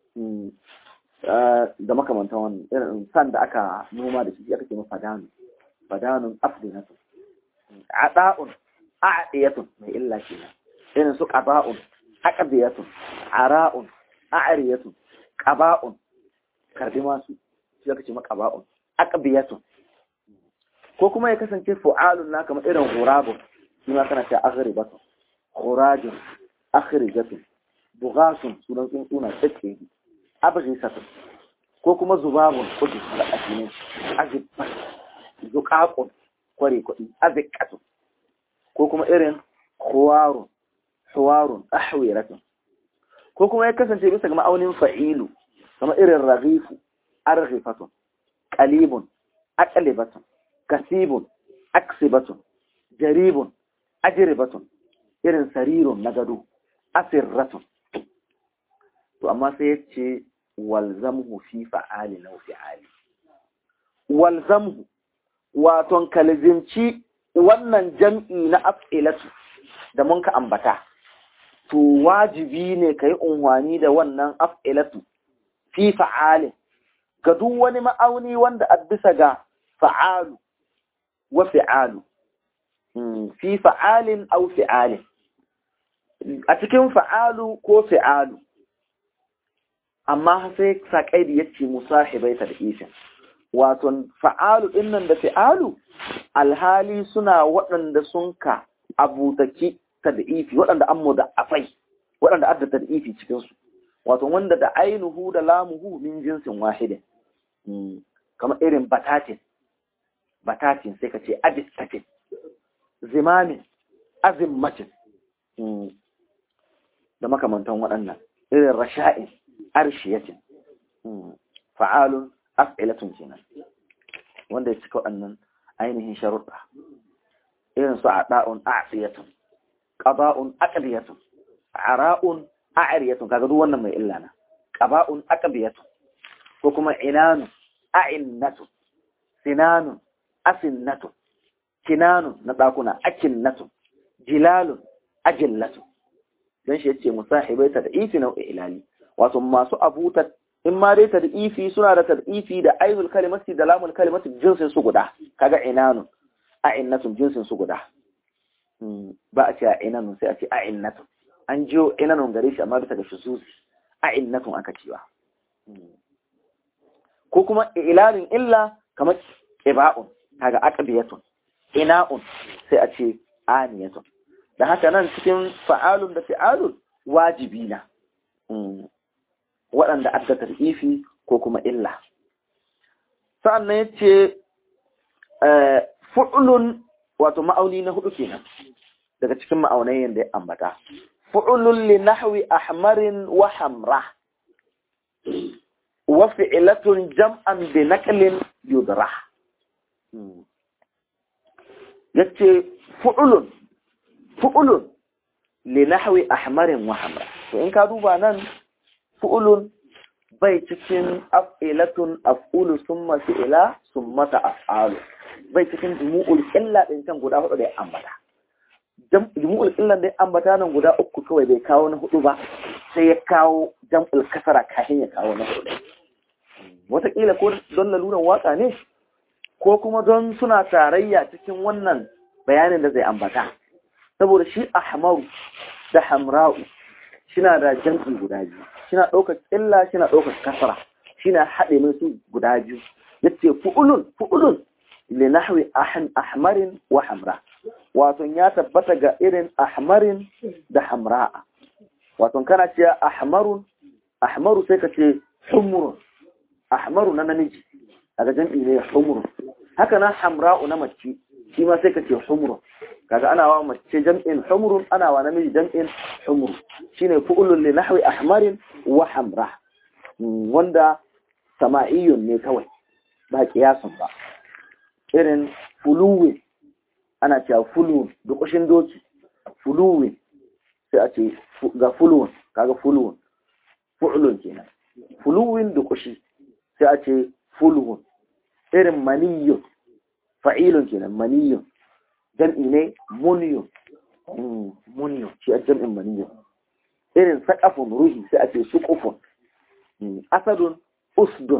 da makamantan wannan irin san da aka noma da shi aka ce fadanun fadanun afdinatun ada'un a'diyatun mai illa kenan irin su qaba'un aqdiyatun ara'un a'riyatun qaba'un karbi masu shi aka ce ma qaba'un aqbiyatun ko kuma ya kasance fu'alun na kamar irin ghurabun shi ma kana ta aghribatun khurajun akhrijatun bughasun sunan tsuntsuna tsake abghisatun ko kuma zubabun kudi da asinin azibbat zuqaqun kware kudi azikatun ko kuma irin khuwarun huwarun ahwiratun ko kuma ya kasance bisa ga ma'aunin fa'ilu kamar irin raghifu arghifatun qalibun aqlibatun kasibun aksibatun jaribun ajribatun irin sarirun na gado asirratun to amma sai ya ce walzamhu fi fa'ali na fi'ali walzamhu waton kalzimci wannan jam'i na af'ilatu da mun ka ambata to wajibi ne ka yi unhwani da wannan af'ilatu fi fa'alin ga duk wani ma'auni wanda a bisa ga fa'alu wa fi'alu fi fa'alin au fi'alin a cikin fa'alu ko fi'alu amma sai saƙaidi ya ce musahibai ta da ishin waton fa'alu ɗinnan da fi'alu alhali suna waɗanda sun ka abutaki ta da ifi waɗanda an mu da afai waɗanda adda ta da ifi cikinsu wato wanda da ainihu da lamuhu min jinsin wahidin kamar irin batatin batatin sai ka ce abistatin zimamin azimmacin da makamantan waɗannan irin rasha'in arshiyacin fa'alun af'ilatun kenan wanda ya cika waɗannan ainihin sharuɗa irin su a'da'un a'siyatun qada'un aqdiyatun ara'un a'riyatun kaga duk wannan mai illa na qaba'un aqdiyatun ko kuma inanu a'innatun sinanun asinnatun kinanun na ɗakuna akinnatun jilalun ajillatun don shi yace musahibai ta da ifi nau'i ilali wato masu abuta in ma dai ta da ifi suna da tad'ifi da ainul kalimati da lamul kalimati jinsin su guda kaga inanun a innatun jinsin su guda ba a ce a inanun sai a ce a innatun an jiyo inanun gare shi amma bisa ga shuzuzi a innatun aka cewa ko kuma ilalin illa kamar iba'un kaga aqbiyatun ina'un sai a ce aniyatun da haka nan cikin fa'alun da fi'alun wajibi na waɗanda adda tar'ifi ko kuma illa sa'annan yace fu'lun wato ma'auni na hudu kenan daga cikin ma'aunayen da ya ambata fu'lun li nahwi ahmarin wa hamra wa fi'latun jam'an bi naqlin yudrah yace fu'lun fu'ulun li nahwi ahmarin wa hamra to in ka duba nan fu'ulun bai cikin af'ilatun af'ulu summa fi'ila summa af'alu bai cikin jumu'ul illa din can guda hudu da ya ambata jumu'ul illa da ya ambata nan guda uku kawai bai kawo na hudu ba sai ya kawo jam'ul kasara kafin ya kawo na hudu wataƙila ko don laluran waka ne ko kuma don suna tarayya cikin wannan bayanin da zai ambata saboda shi ahmaru da hamra'u shina da jam'i guda biyu shina ɗaukar illa shina ɗaukar kasara shina haɗe mai su guda biyu yace fu'ulun fu'ulun li nahwi ahmarin wa hamra wato ya tabbata ga irin ahmarin da hamra'a wato kana cewa ahmarun ahmaru sai ka ce humrun ahmaru na namiji daga jam'i ne humrun haka na hamra'u na mace shi ma sai ka ce humrun kaga ana wa mace jam'in humrun ana wa namiji jam'in humru shine fu'ulun li nahwi ahmarin wa hamra wanda sama'iyun ne kawai ba kiyasun ba irin fuluwin ana cewa fuluwin dukushin doki fuluwin sai a ce ga fuluwin kaga fuluwin fu'ulun kenan fuluwin dukushi sai a ce fuluwin irin maniyun fa'ilun kenan maniyun jam'i ne muniyun muniyun shi a jam'in maniyun irin saƙafun ruhi sai a ce suƙufun asadun usdun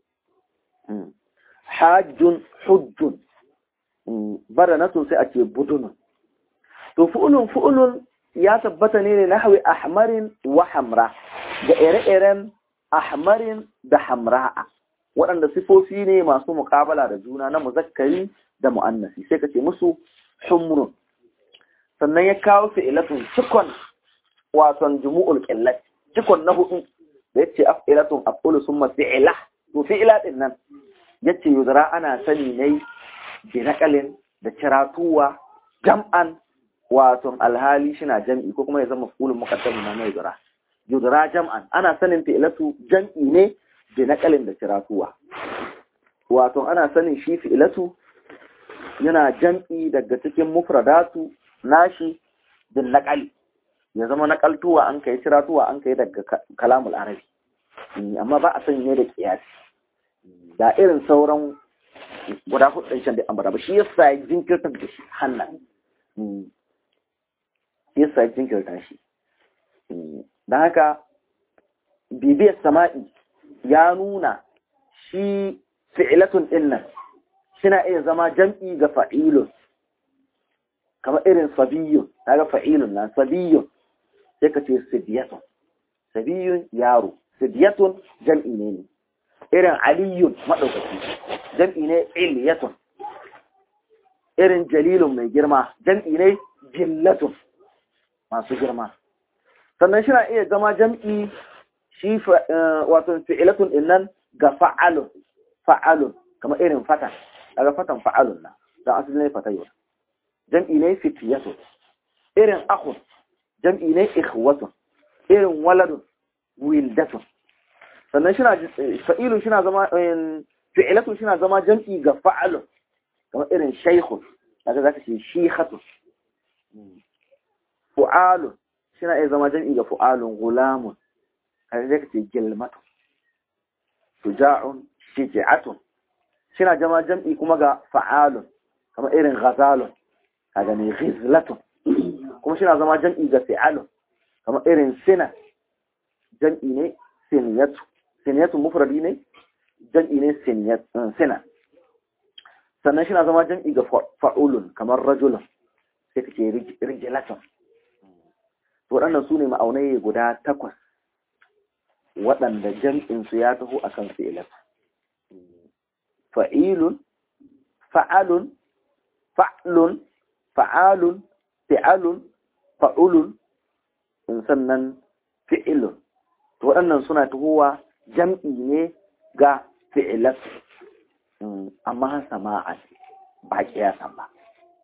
hajjun hujjun baranatun sai a ce budunun to fu'ulun fu'ulun ya tabbata ne ne na hawi ahmarin wa hamra ga ire-iren ahmarin da hamra'a waɗanda sifofi ne masu muƙabala da juna na muzakkari da mu'annasi sai ka ce musu humrun sannan ya kawo fi'ilatun cikon wasan jumu'ul qillat cikon na hudu da yace af'ilatun af'ulu summa fi'ila to fi'ila din nan yace yuzra ana sani ne bi naqalin da ciratuwa jam'an wato alhali shina jam'i ko kuma ya zama maf'ulun muqaddam na mai yuzra yuzra jam'an ana sanin fi'ilatu jam'i ne bi naqalin da ciratuwa wato ana sanin shi fi'ilatu yana jam'i daga cikin mufradatu nashi bin naƙali ya zama naƙaltuwa an kai ciratuwa an kai daga kalamul arabi amma ba a san ne da kiyasi da irin sauran guda hudun can da ambata ba shi yasa ya jinkirta da shi hannan shi yasa ya jinkirta shi don haka bibiyar sama'i ya nuna shi fi'ilatun ɗin nan suna iya zama jam'i ga fa'ilun kamar irin sabiyun ga fa'ilun na sabiyun sai ka ce sibiyatun sabiyun yaro sibiyatun jam'i ne ne irin aliyun maɗaukaki jam'i ne iliyatun irin jalilun mai girma jam'i ne jillatun masu girma sannan shi na iya zama jam'i shi wato fi'ilatun ɗin nan ga fa'alun fa'alun kamar irin fatan daga fatan fa'alun na don asali ne fataywa jam'i ne fitiyatun irin akhun jam'i ne ikhwatun irin waladun wildatun sannan shina fa'ilun shina zama fi'ilatun shina zama jam'i ga fa'alun kamar irin shaykhun daga zaka ce shikhatun fu'alun shina iya zama jam'i ga fu'alun gulamun kaga zaka ce gilmatun shuja'un shiji'atun shina jama jam'i kuma ga fa'alun kamar irin ghazalun ka gani ghizlatun kuma shina zama jam'i ga fi'alun kamar irin sina jam'i ne siniyatu siniyatu mufradi ne jam'i ne sina sannan shina zama jam'i ga fa'ulun kamar rajulun sai kake rijilatun waɗannan su ne ma'aunai guda takwas waɗanda jam'insu ya taho a kan fi'ilat fa'ilun fa'alun fa'lun fa'alun fi'alun fa'ulun sannan fi'ilun waɗannan suna tahowa jam'i ne ga fi'ilat amma sama'an ba ƙiyasan ba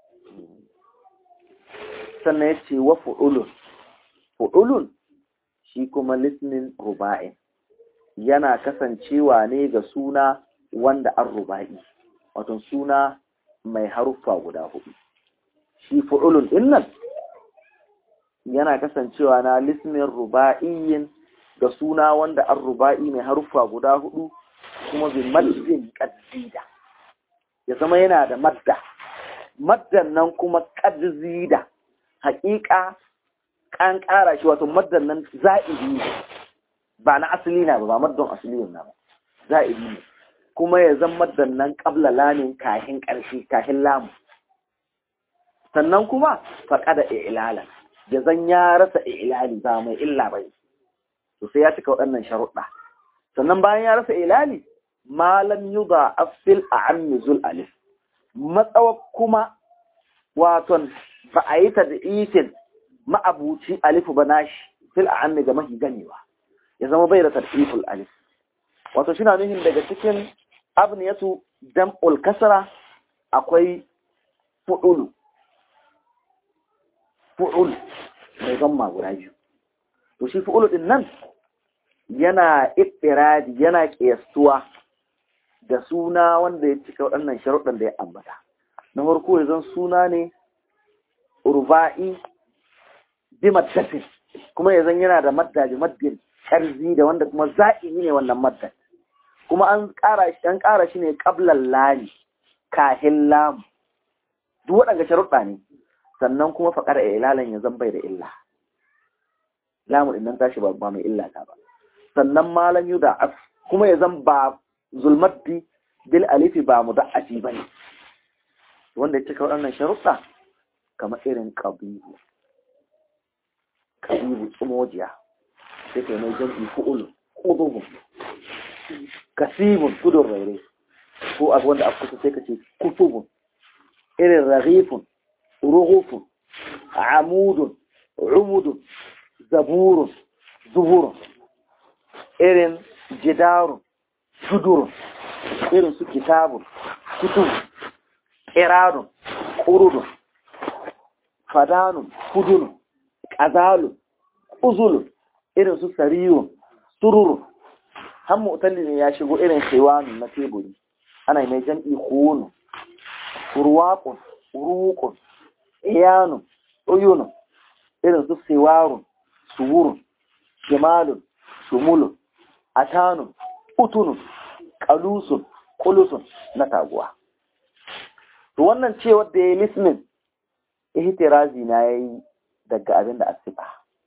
sannan ya ce wa fu'ulun fu'ulun shi kuma lisnin ruba'in yana kasancewa ne ga suna wanda an ruba'i wato suna mai haruffa guda hudu shi fu'ulun dinnan yana kasancewa na lisnin ruba'iyyin ga suna wanda an ruba'i mai haruffa guda hudu kuma bi maddin qaddida ya zama yana da madda maddan nan kuma qaddida haƙiƙa an ƙara shi wato maddan nan za'idi ne ba na asali na ba ba maddan asali na ba za'idi ne kuma ya zan maddan nan ƙabla lamin kahin ƙarshe kahin lamu sannan kuma faƙa da ilala ya zan ya rasa ilali ba mai illa bai to sai ya cika waɗannan sharuɗa sannan bayan ya rasa ilali malam yuda afil a ammizul alif matsawa kuma waton ba a yi ta da itin ma'abuci alifu ba nashi fil a'ammi ga mahi ganewa ya zama bai da tariful alif wato shi na nuhin daga cikin abniyatu dam'ul kasara akwai fu'ulu fu'ul mai gamma guda biyu to shi fu'ulu din nan yana ittiradi yana kiyastuwa da suna wanda ya cika waɗannan sharuɗan da ya ambata na farko ya zan suna ne urba'i bi maddatin kuma ya zan yana da madda bi maddin karzi da wanda kuma za'imi ne wannan maddan kuma an ƙara shi an ƙara shi ne qablan lami kahin lam duk waɗanda sharuɗa ne sannan kuma faƙar ilalan ya zan bai da illa lamu din nan tashi ba mai illa ta ba sannan malam yuda kuma ya zan ba zulmaddi bil alifi ba muda'ati bane wanda ya cika waɗannan sharuɗa kamar irin ƙabibu ƙabibu tsumojiya sai kai mai jam'i fu'ul ƙudubun kasibun tudun raire ko abu wanda a kusa sai ka ce kutubun irin raghifun rughufun amudun umudun zaburun zuburun irin jidarun sudurun irin su kitabun kutubun ƙiradun ƙurudun fadanun fudunun ƙazalun uzulun irin su sariyun sururun har mutalli ne ya shigo irin shewanun na teburi ana mai jam'i hunu urwaƙun urukun iyanun uyunun irin su sewarun suwurun shimalun shumulun atanun utunun kalusun kulusun na taguwa to wannan ce wadda ya yi lismin ihtirazi na ya yi daga abin da asifa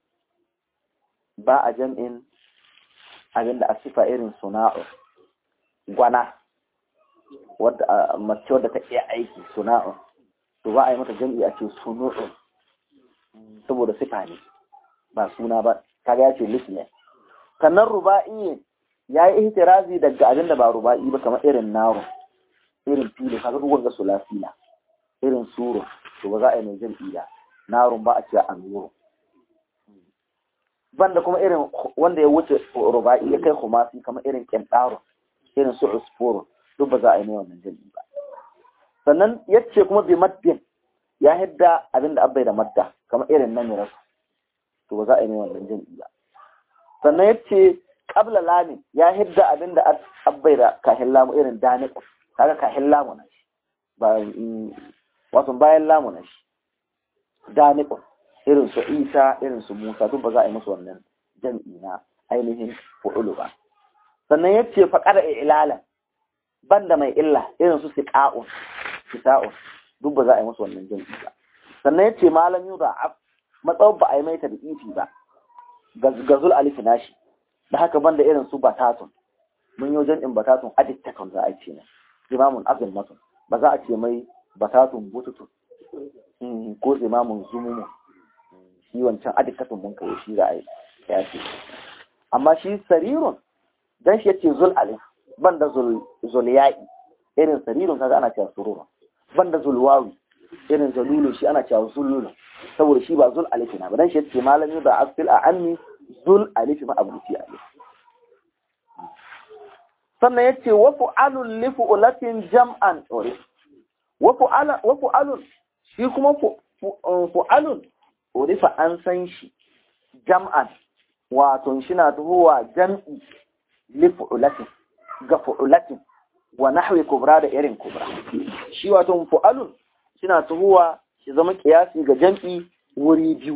ba a jam'in abin da asifa irin suna'u gwana wadda mace wadda ta iya aiki suna'u to ba a yi mata jam'i a ce sunu'u saboda sifa ne ba suna ba kaga ya ce lismin sannan ruba'i ya yi ihtirazi daga abin da ba ruba'i ba kamar irin naro irin filo kaga duk wanga sulasila irin suro to ba za a yi mai jam'i da narun ba a ce amiro banda kuma irin wanda ya wuce ruba'i ya kai kumasi kamar irin kentaro irin su usfuru duk ba za a yi mai wannan jam'i ba sannan yace kuma bi maddin ya hidda abin da abbai da madda kamar irin namirar to ba za a yi mai wannan jam'i ba sannan yace qabla lamin ya hidda abin da abbai da kahin lamu irin daniq kaga kahin lamu na shi ba wato bayan lamu na shi daniq irin su Isa irin su Musa duk ba za a yi musu wannan jam'i na ainihin fu'ulu ba sannan yace faqara ilalan banda mai illa irin su siqa'un siqa'un duk ba za a yi musu wannan jam'i ba sannan yace malam yuda matsawar ba a yi mai tadqiqi ba gazul alif nashi da haka banda irin su batatun mun yi jam'in batatun adittatun za a ce ne imamun azimmatun ba za a ce mai batatun bututun ko imamun zumumu shi wancan adittatun mun kai shi za a yi ya ce amma shi sarirun dan shi yace zul alif banda zul zul ya'i irin sarirun kaga ana cewa sururun banda zul wawi irin zalulun shi ana cewa zululun saboda shi ba zul alif na ba dan shi yace malami da asfil a anni zul alif ma abuti alif sannan yace wa fu'alun li fu'latin jam'an wa fu'alun wa fu'alun shi kuma fu'alun urifa an san shi jam'an wato shi na tuhuwa jam'i li fu'latin ga fu'latin wa nahwi kubra da irin kubra shi wato fu'alun shi na tuhuwa shi zama kiyasi ga jam'i wuri biyu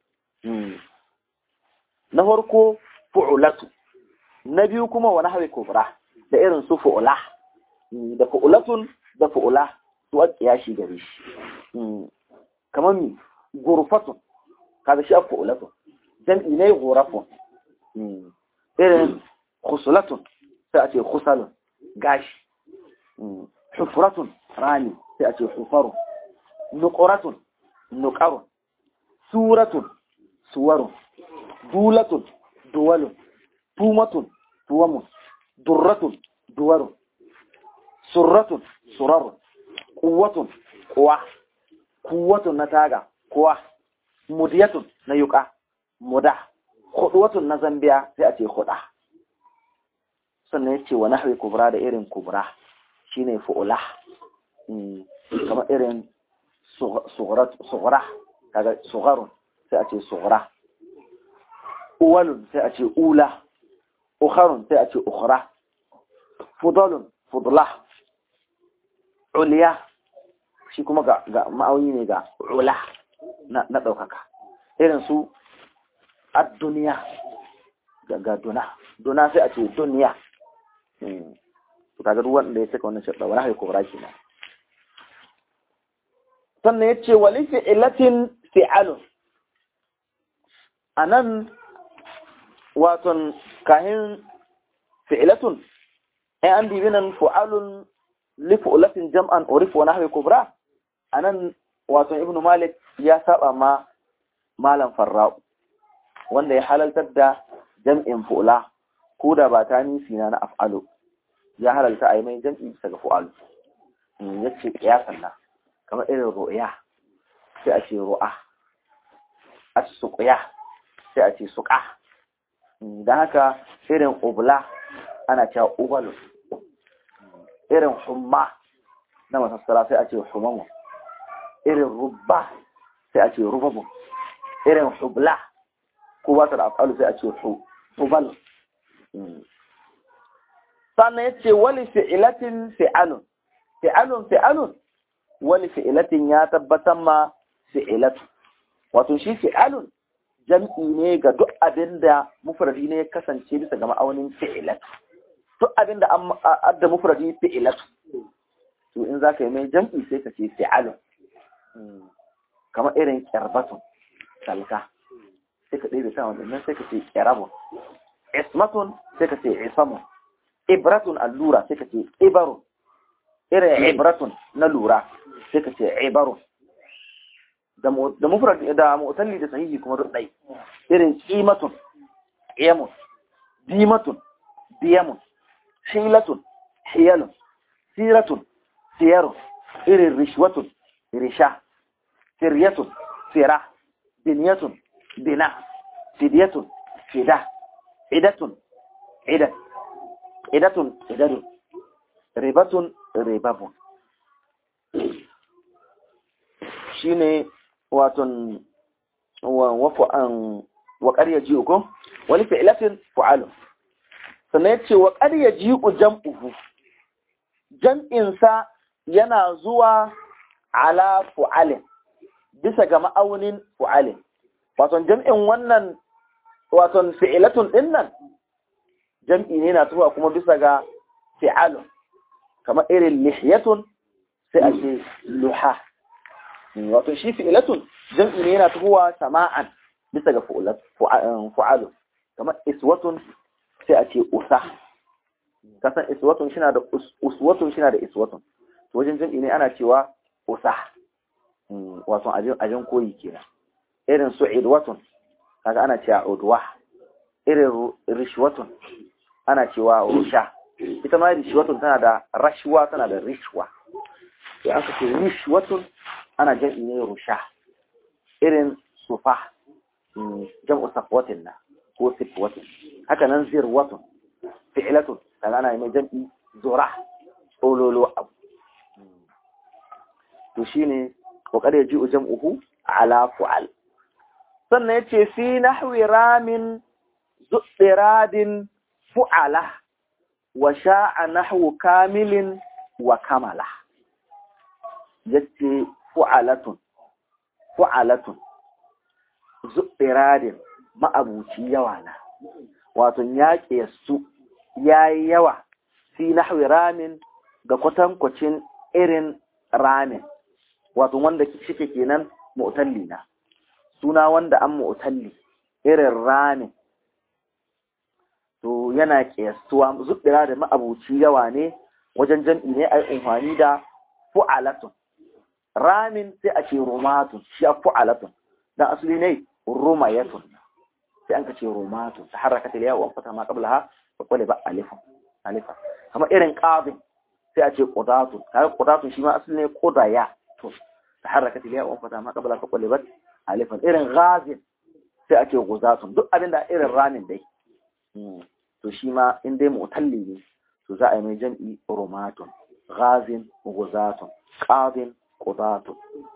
na farko fu'ulatu na biyu kuma wa nahwi kubra da irin su fu'ula da fu'ulatun da fu'ula su a kiyashi gare shi kamar mi gurfatun kaga shi a fu'ulatun jam'i ne gurafun irin khusulatun sai a ce khusalun gashi hufuratun rani sai a ce hufarun nuƙuratun nuƙarun suratun suwarun dulatun duwalun tumatun tuwamun durratun duwarun surratun surarun kuwatun kuwa kuwatun na taga kuwa mudiyatun na yuka muda huduwatun na zambiya sai a ce huda sannan ya ce wa nahwi kubra da irin kubra shine fu'ula kamar irin sughra kaga sugharun sai a ce sughra uwalun sai a ce ula ukharun sai a ce ukhra fudalun fudla uliya shi kuma ga ga ma'auni ne ga ula na na daukaka irin su ad-dunya ga duna duna sai a ce duniya to kaga duk wanda ya saka wannan shadda wala hay kubra kenan sannan yace wali fi'latin fi'alun anan waton kahin fi'latun ai an bibi nan fu'alun li fu'latin jam'an urif wa nahwi kubra anan waton ibnu malik ya saba ma malam farra'u wanda ya halaltar da jam'in fu'la ko da ba ta nisi na na af'alu ya halalta a yi mai jam'i bisa ga fu'alu ya ce ƙiyasan na kamar irin ru'ya sai a ce ru'a a ce suƙuya sai a ce suƙa don haka irin ubla ana cewa ubalu irin humma na masassara sai a ce humamu irin rubba sai a ce rubabu irin hubla ko ba ta da af'alu sai a ce hubalu sannan ya ce wali fi'ilatin fi'alun fi'alun fi'alun wali fi'ilatin ya tabbatar ma fi'ilatu wato shi fi'alun jam'i ne ga duk abin da mufradi ne ya kasance bisa ga ma'aunin fi'ilatu duk abin da an adda mufradi fi'ilatu to in za ka yi mai jam'i sai ka ce fi'alun kamar irin kyarbatun salka sai ka ɗaya ta wannan sai ka ce kyarabun ismatun sai ka ce isamun ibratun allura sai ka ce ibarun irin ibratun na lura sai ka ce ibarun da mufrad da mu'talli da sahihi kuma duk dai irin qimatun qiyamun dimatun diyamun hilatun hiyalun siratun siyarun irin rishwatun risha siryatun sira binyatun bina fidyatun fida idatun idat idatun idadun ribatun ribabun shine waton wafu an wa ƙarya ji uku wani fi'ilatin fu'alu sannan yace wa ƙarya ji u jam'uhu jam'insa yana zuwa ala fu'alin bisa ga ma'aunin fu'alin waton jam'in wannan waton fi'ilatun dinnan jam'i ne na zuwa kuma bisa ga fi'alun kamar irin lihyatun sai a ce luha wato shi fi'ilatun jam'i ne yana tuhuwa sama'an bisa ga fu'alu kamar iswatun sai a ce usa kasan iswatun shi na da uswatun shi na da iswatun to wajen jam'i ne ana cewa usa wato ajin koyi kenan irin su idwatun kaga ana cewa udwa irin rishwatun ana cewa rusha ita ma rishwatun tana da rashwa tana da rishwa sai aka ce rishwatun ana jam'i ne rusha irin sufa jam'u safwatin na ko sifwatin haka nan zirwatun fi'latun kaga ana mai jam'i zura ololo abu to shine kokari ji jam'uhu ala fu'al sannan yace fi nahwi ramin zuɗiradin fu'ala wa sha'a nahwu kamilin wa kamala yace fu'alatun fu'alatun zuɗiradin ma'abuci yawa na wato yaƙe su yayi yawa fi nahwi ramin ga kwatankwacin irin ramin wato wanda shike kenan mu'talli na suna wanda an mu'talli irin ramin to yana kiyastuwa zubbira da ma'abuci yawa ne wajen jam'i ne ai umfani da fu'alatun ramin sai a ce rumatun shi a fu'alatun dan asali ne rumayatun sai an ka ce rumatun ta haraka ta yawa fata ma qablaha fa qala ba alifun alifa kamar irin qadin sai a ce qudatun kaga qudatun shi ma asali ne qudaya to ta haraka ta yawa fata ma qablaha fa qala ba alifun irin ghazin sai a ce guzatun duk abinda irin ramin dai to shi ma in dai mutalli ne to za a yi mai jam'i romatun ghazin guzatun qadin qudatun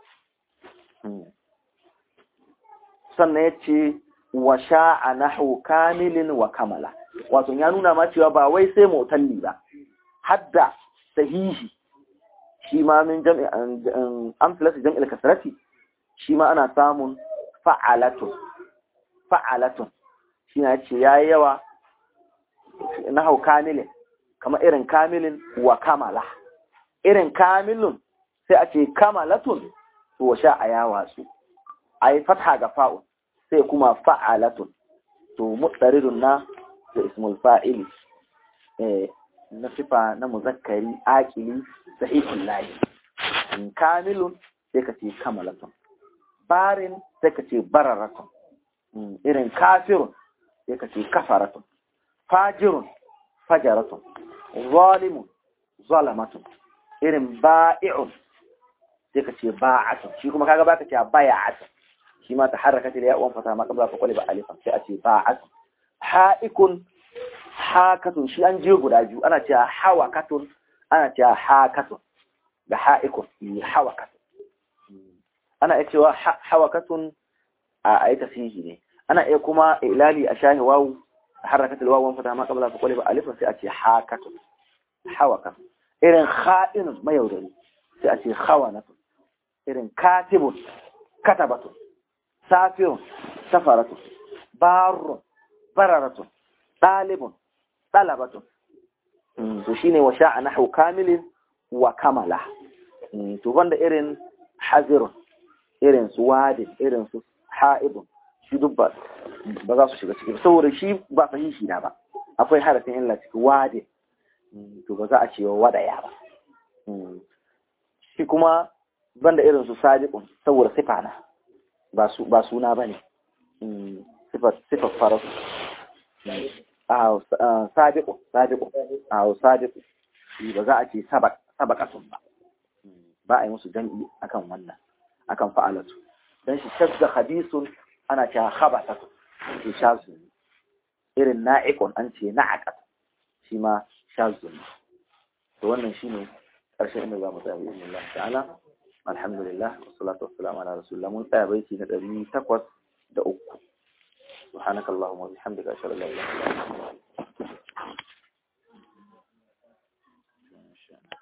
sannan yace wa sha'a nahwu kamilin wa kamala wato ya nuna ma cewa ba wai sai mutalli ba hadda sahihi shi ma min jam'i amsalatu jam'il kasrati shi ma ana samun fa'alatun fa'alatun shi na ce ya yi yawa na hau kamilin kama irin kamilin wa kamala irin kamilun sai a ce kamalatun to wa sha a yawa su a yi fatha ga fa'un sai kuma fa'alatun to mutsaridun na da ismul fa'ili na sifa na muzakkari akili sahihun layi kamilun sai ka ce kamalatun barin sai ka ce bararatun irin kafirun sai ka ce kafaratun fajirun fajaratun zalimun zalamatun irin ba'i'un sai ka ce ba'atun shi kuma kaga baka ce baya'atun shi ma ta haraka ta ya uwan fata ma kabla ka kwale ba alifan sai a ce ba'atun ha'ikun hakatun shi an je guda biyu ana cewa hawakatun ana cewa hakatun da ha'ikun hawakatun ana iya cewa hawakatun a ayi tasihi ne ana iya kuma ilali a shahi wawu harakatul wawu fata ma qabla fa qaliba alifan sai a ce hakatun hawakatun irin kha'inun mayaudari sai a ce khawanatun irin katibun katabatun safirun safaratun barrun bararatun ɗalibun ɗalabatun to shine wa sha'a nahwu kamilin wa kamala to banda irin hazirun irin su wadin irin su ha'ibun shi duk ba za su shiga ciki saboda shi ba sahihi na ba akwai harafin illa ciki wadin to ba za a cewa wadaya ba shi kuma banda irin su sadiqun saboda sifa na ba suna ba ne sifar farasu a sadiqun sadiqun a sadiqun ba za a ce sabaqatun ba ba a yi musu jam'i akan wannan akan fa'alatu dan shi shadda khabisun ana cewa khabasatu shi shazu irin na'iqun an ce na'aqat shi ma shazu to wannan shine karshen inda zamu tsaya bi Allah ta'ala alhamdulillah wassalatu wassalamu ala rasulillah mun tsaya baiti na 803 subhanakallahumma wa bihamdika ashhadu an la ilaha illa anta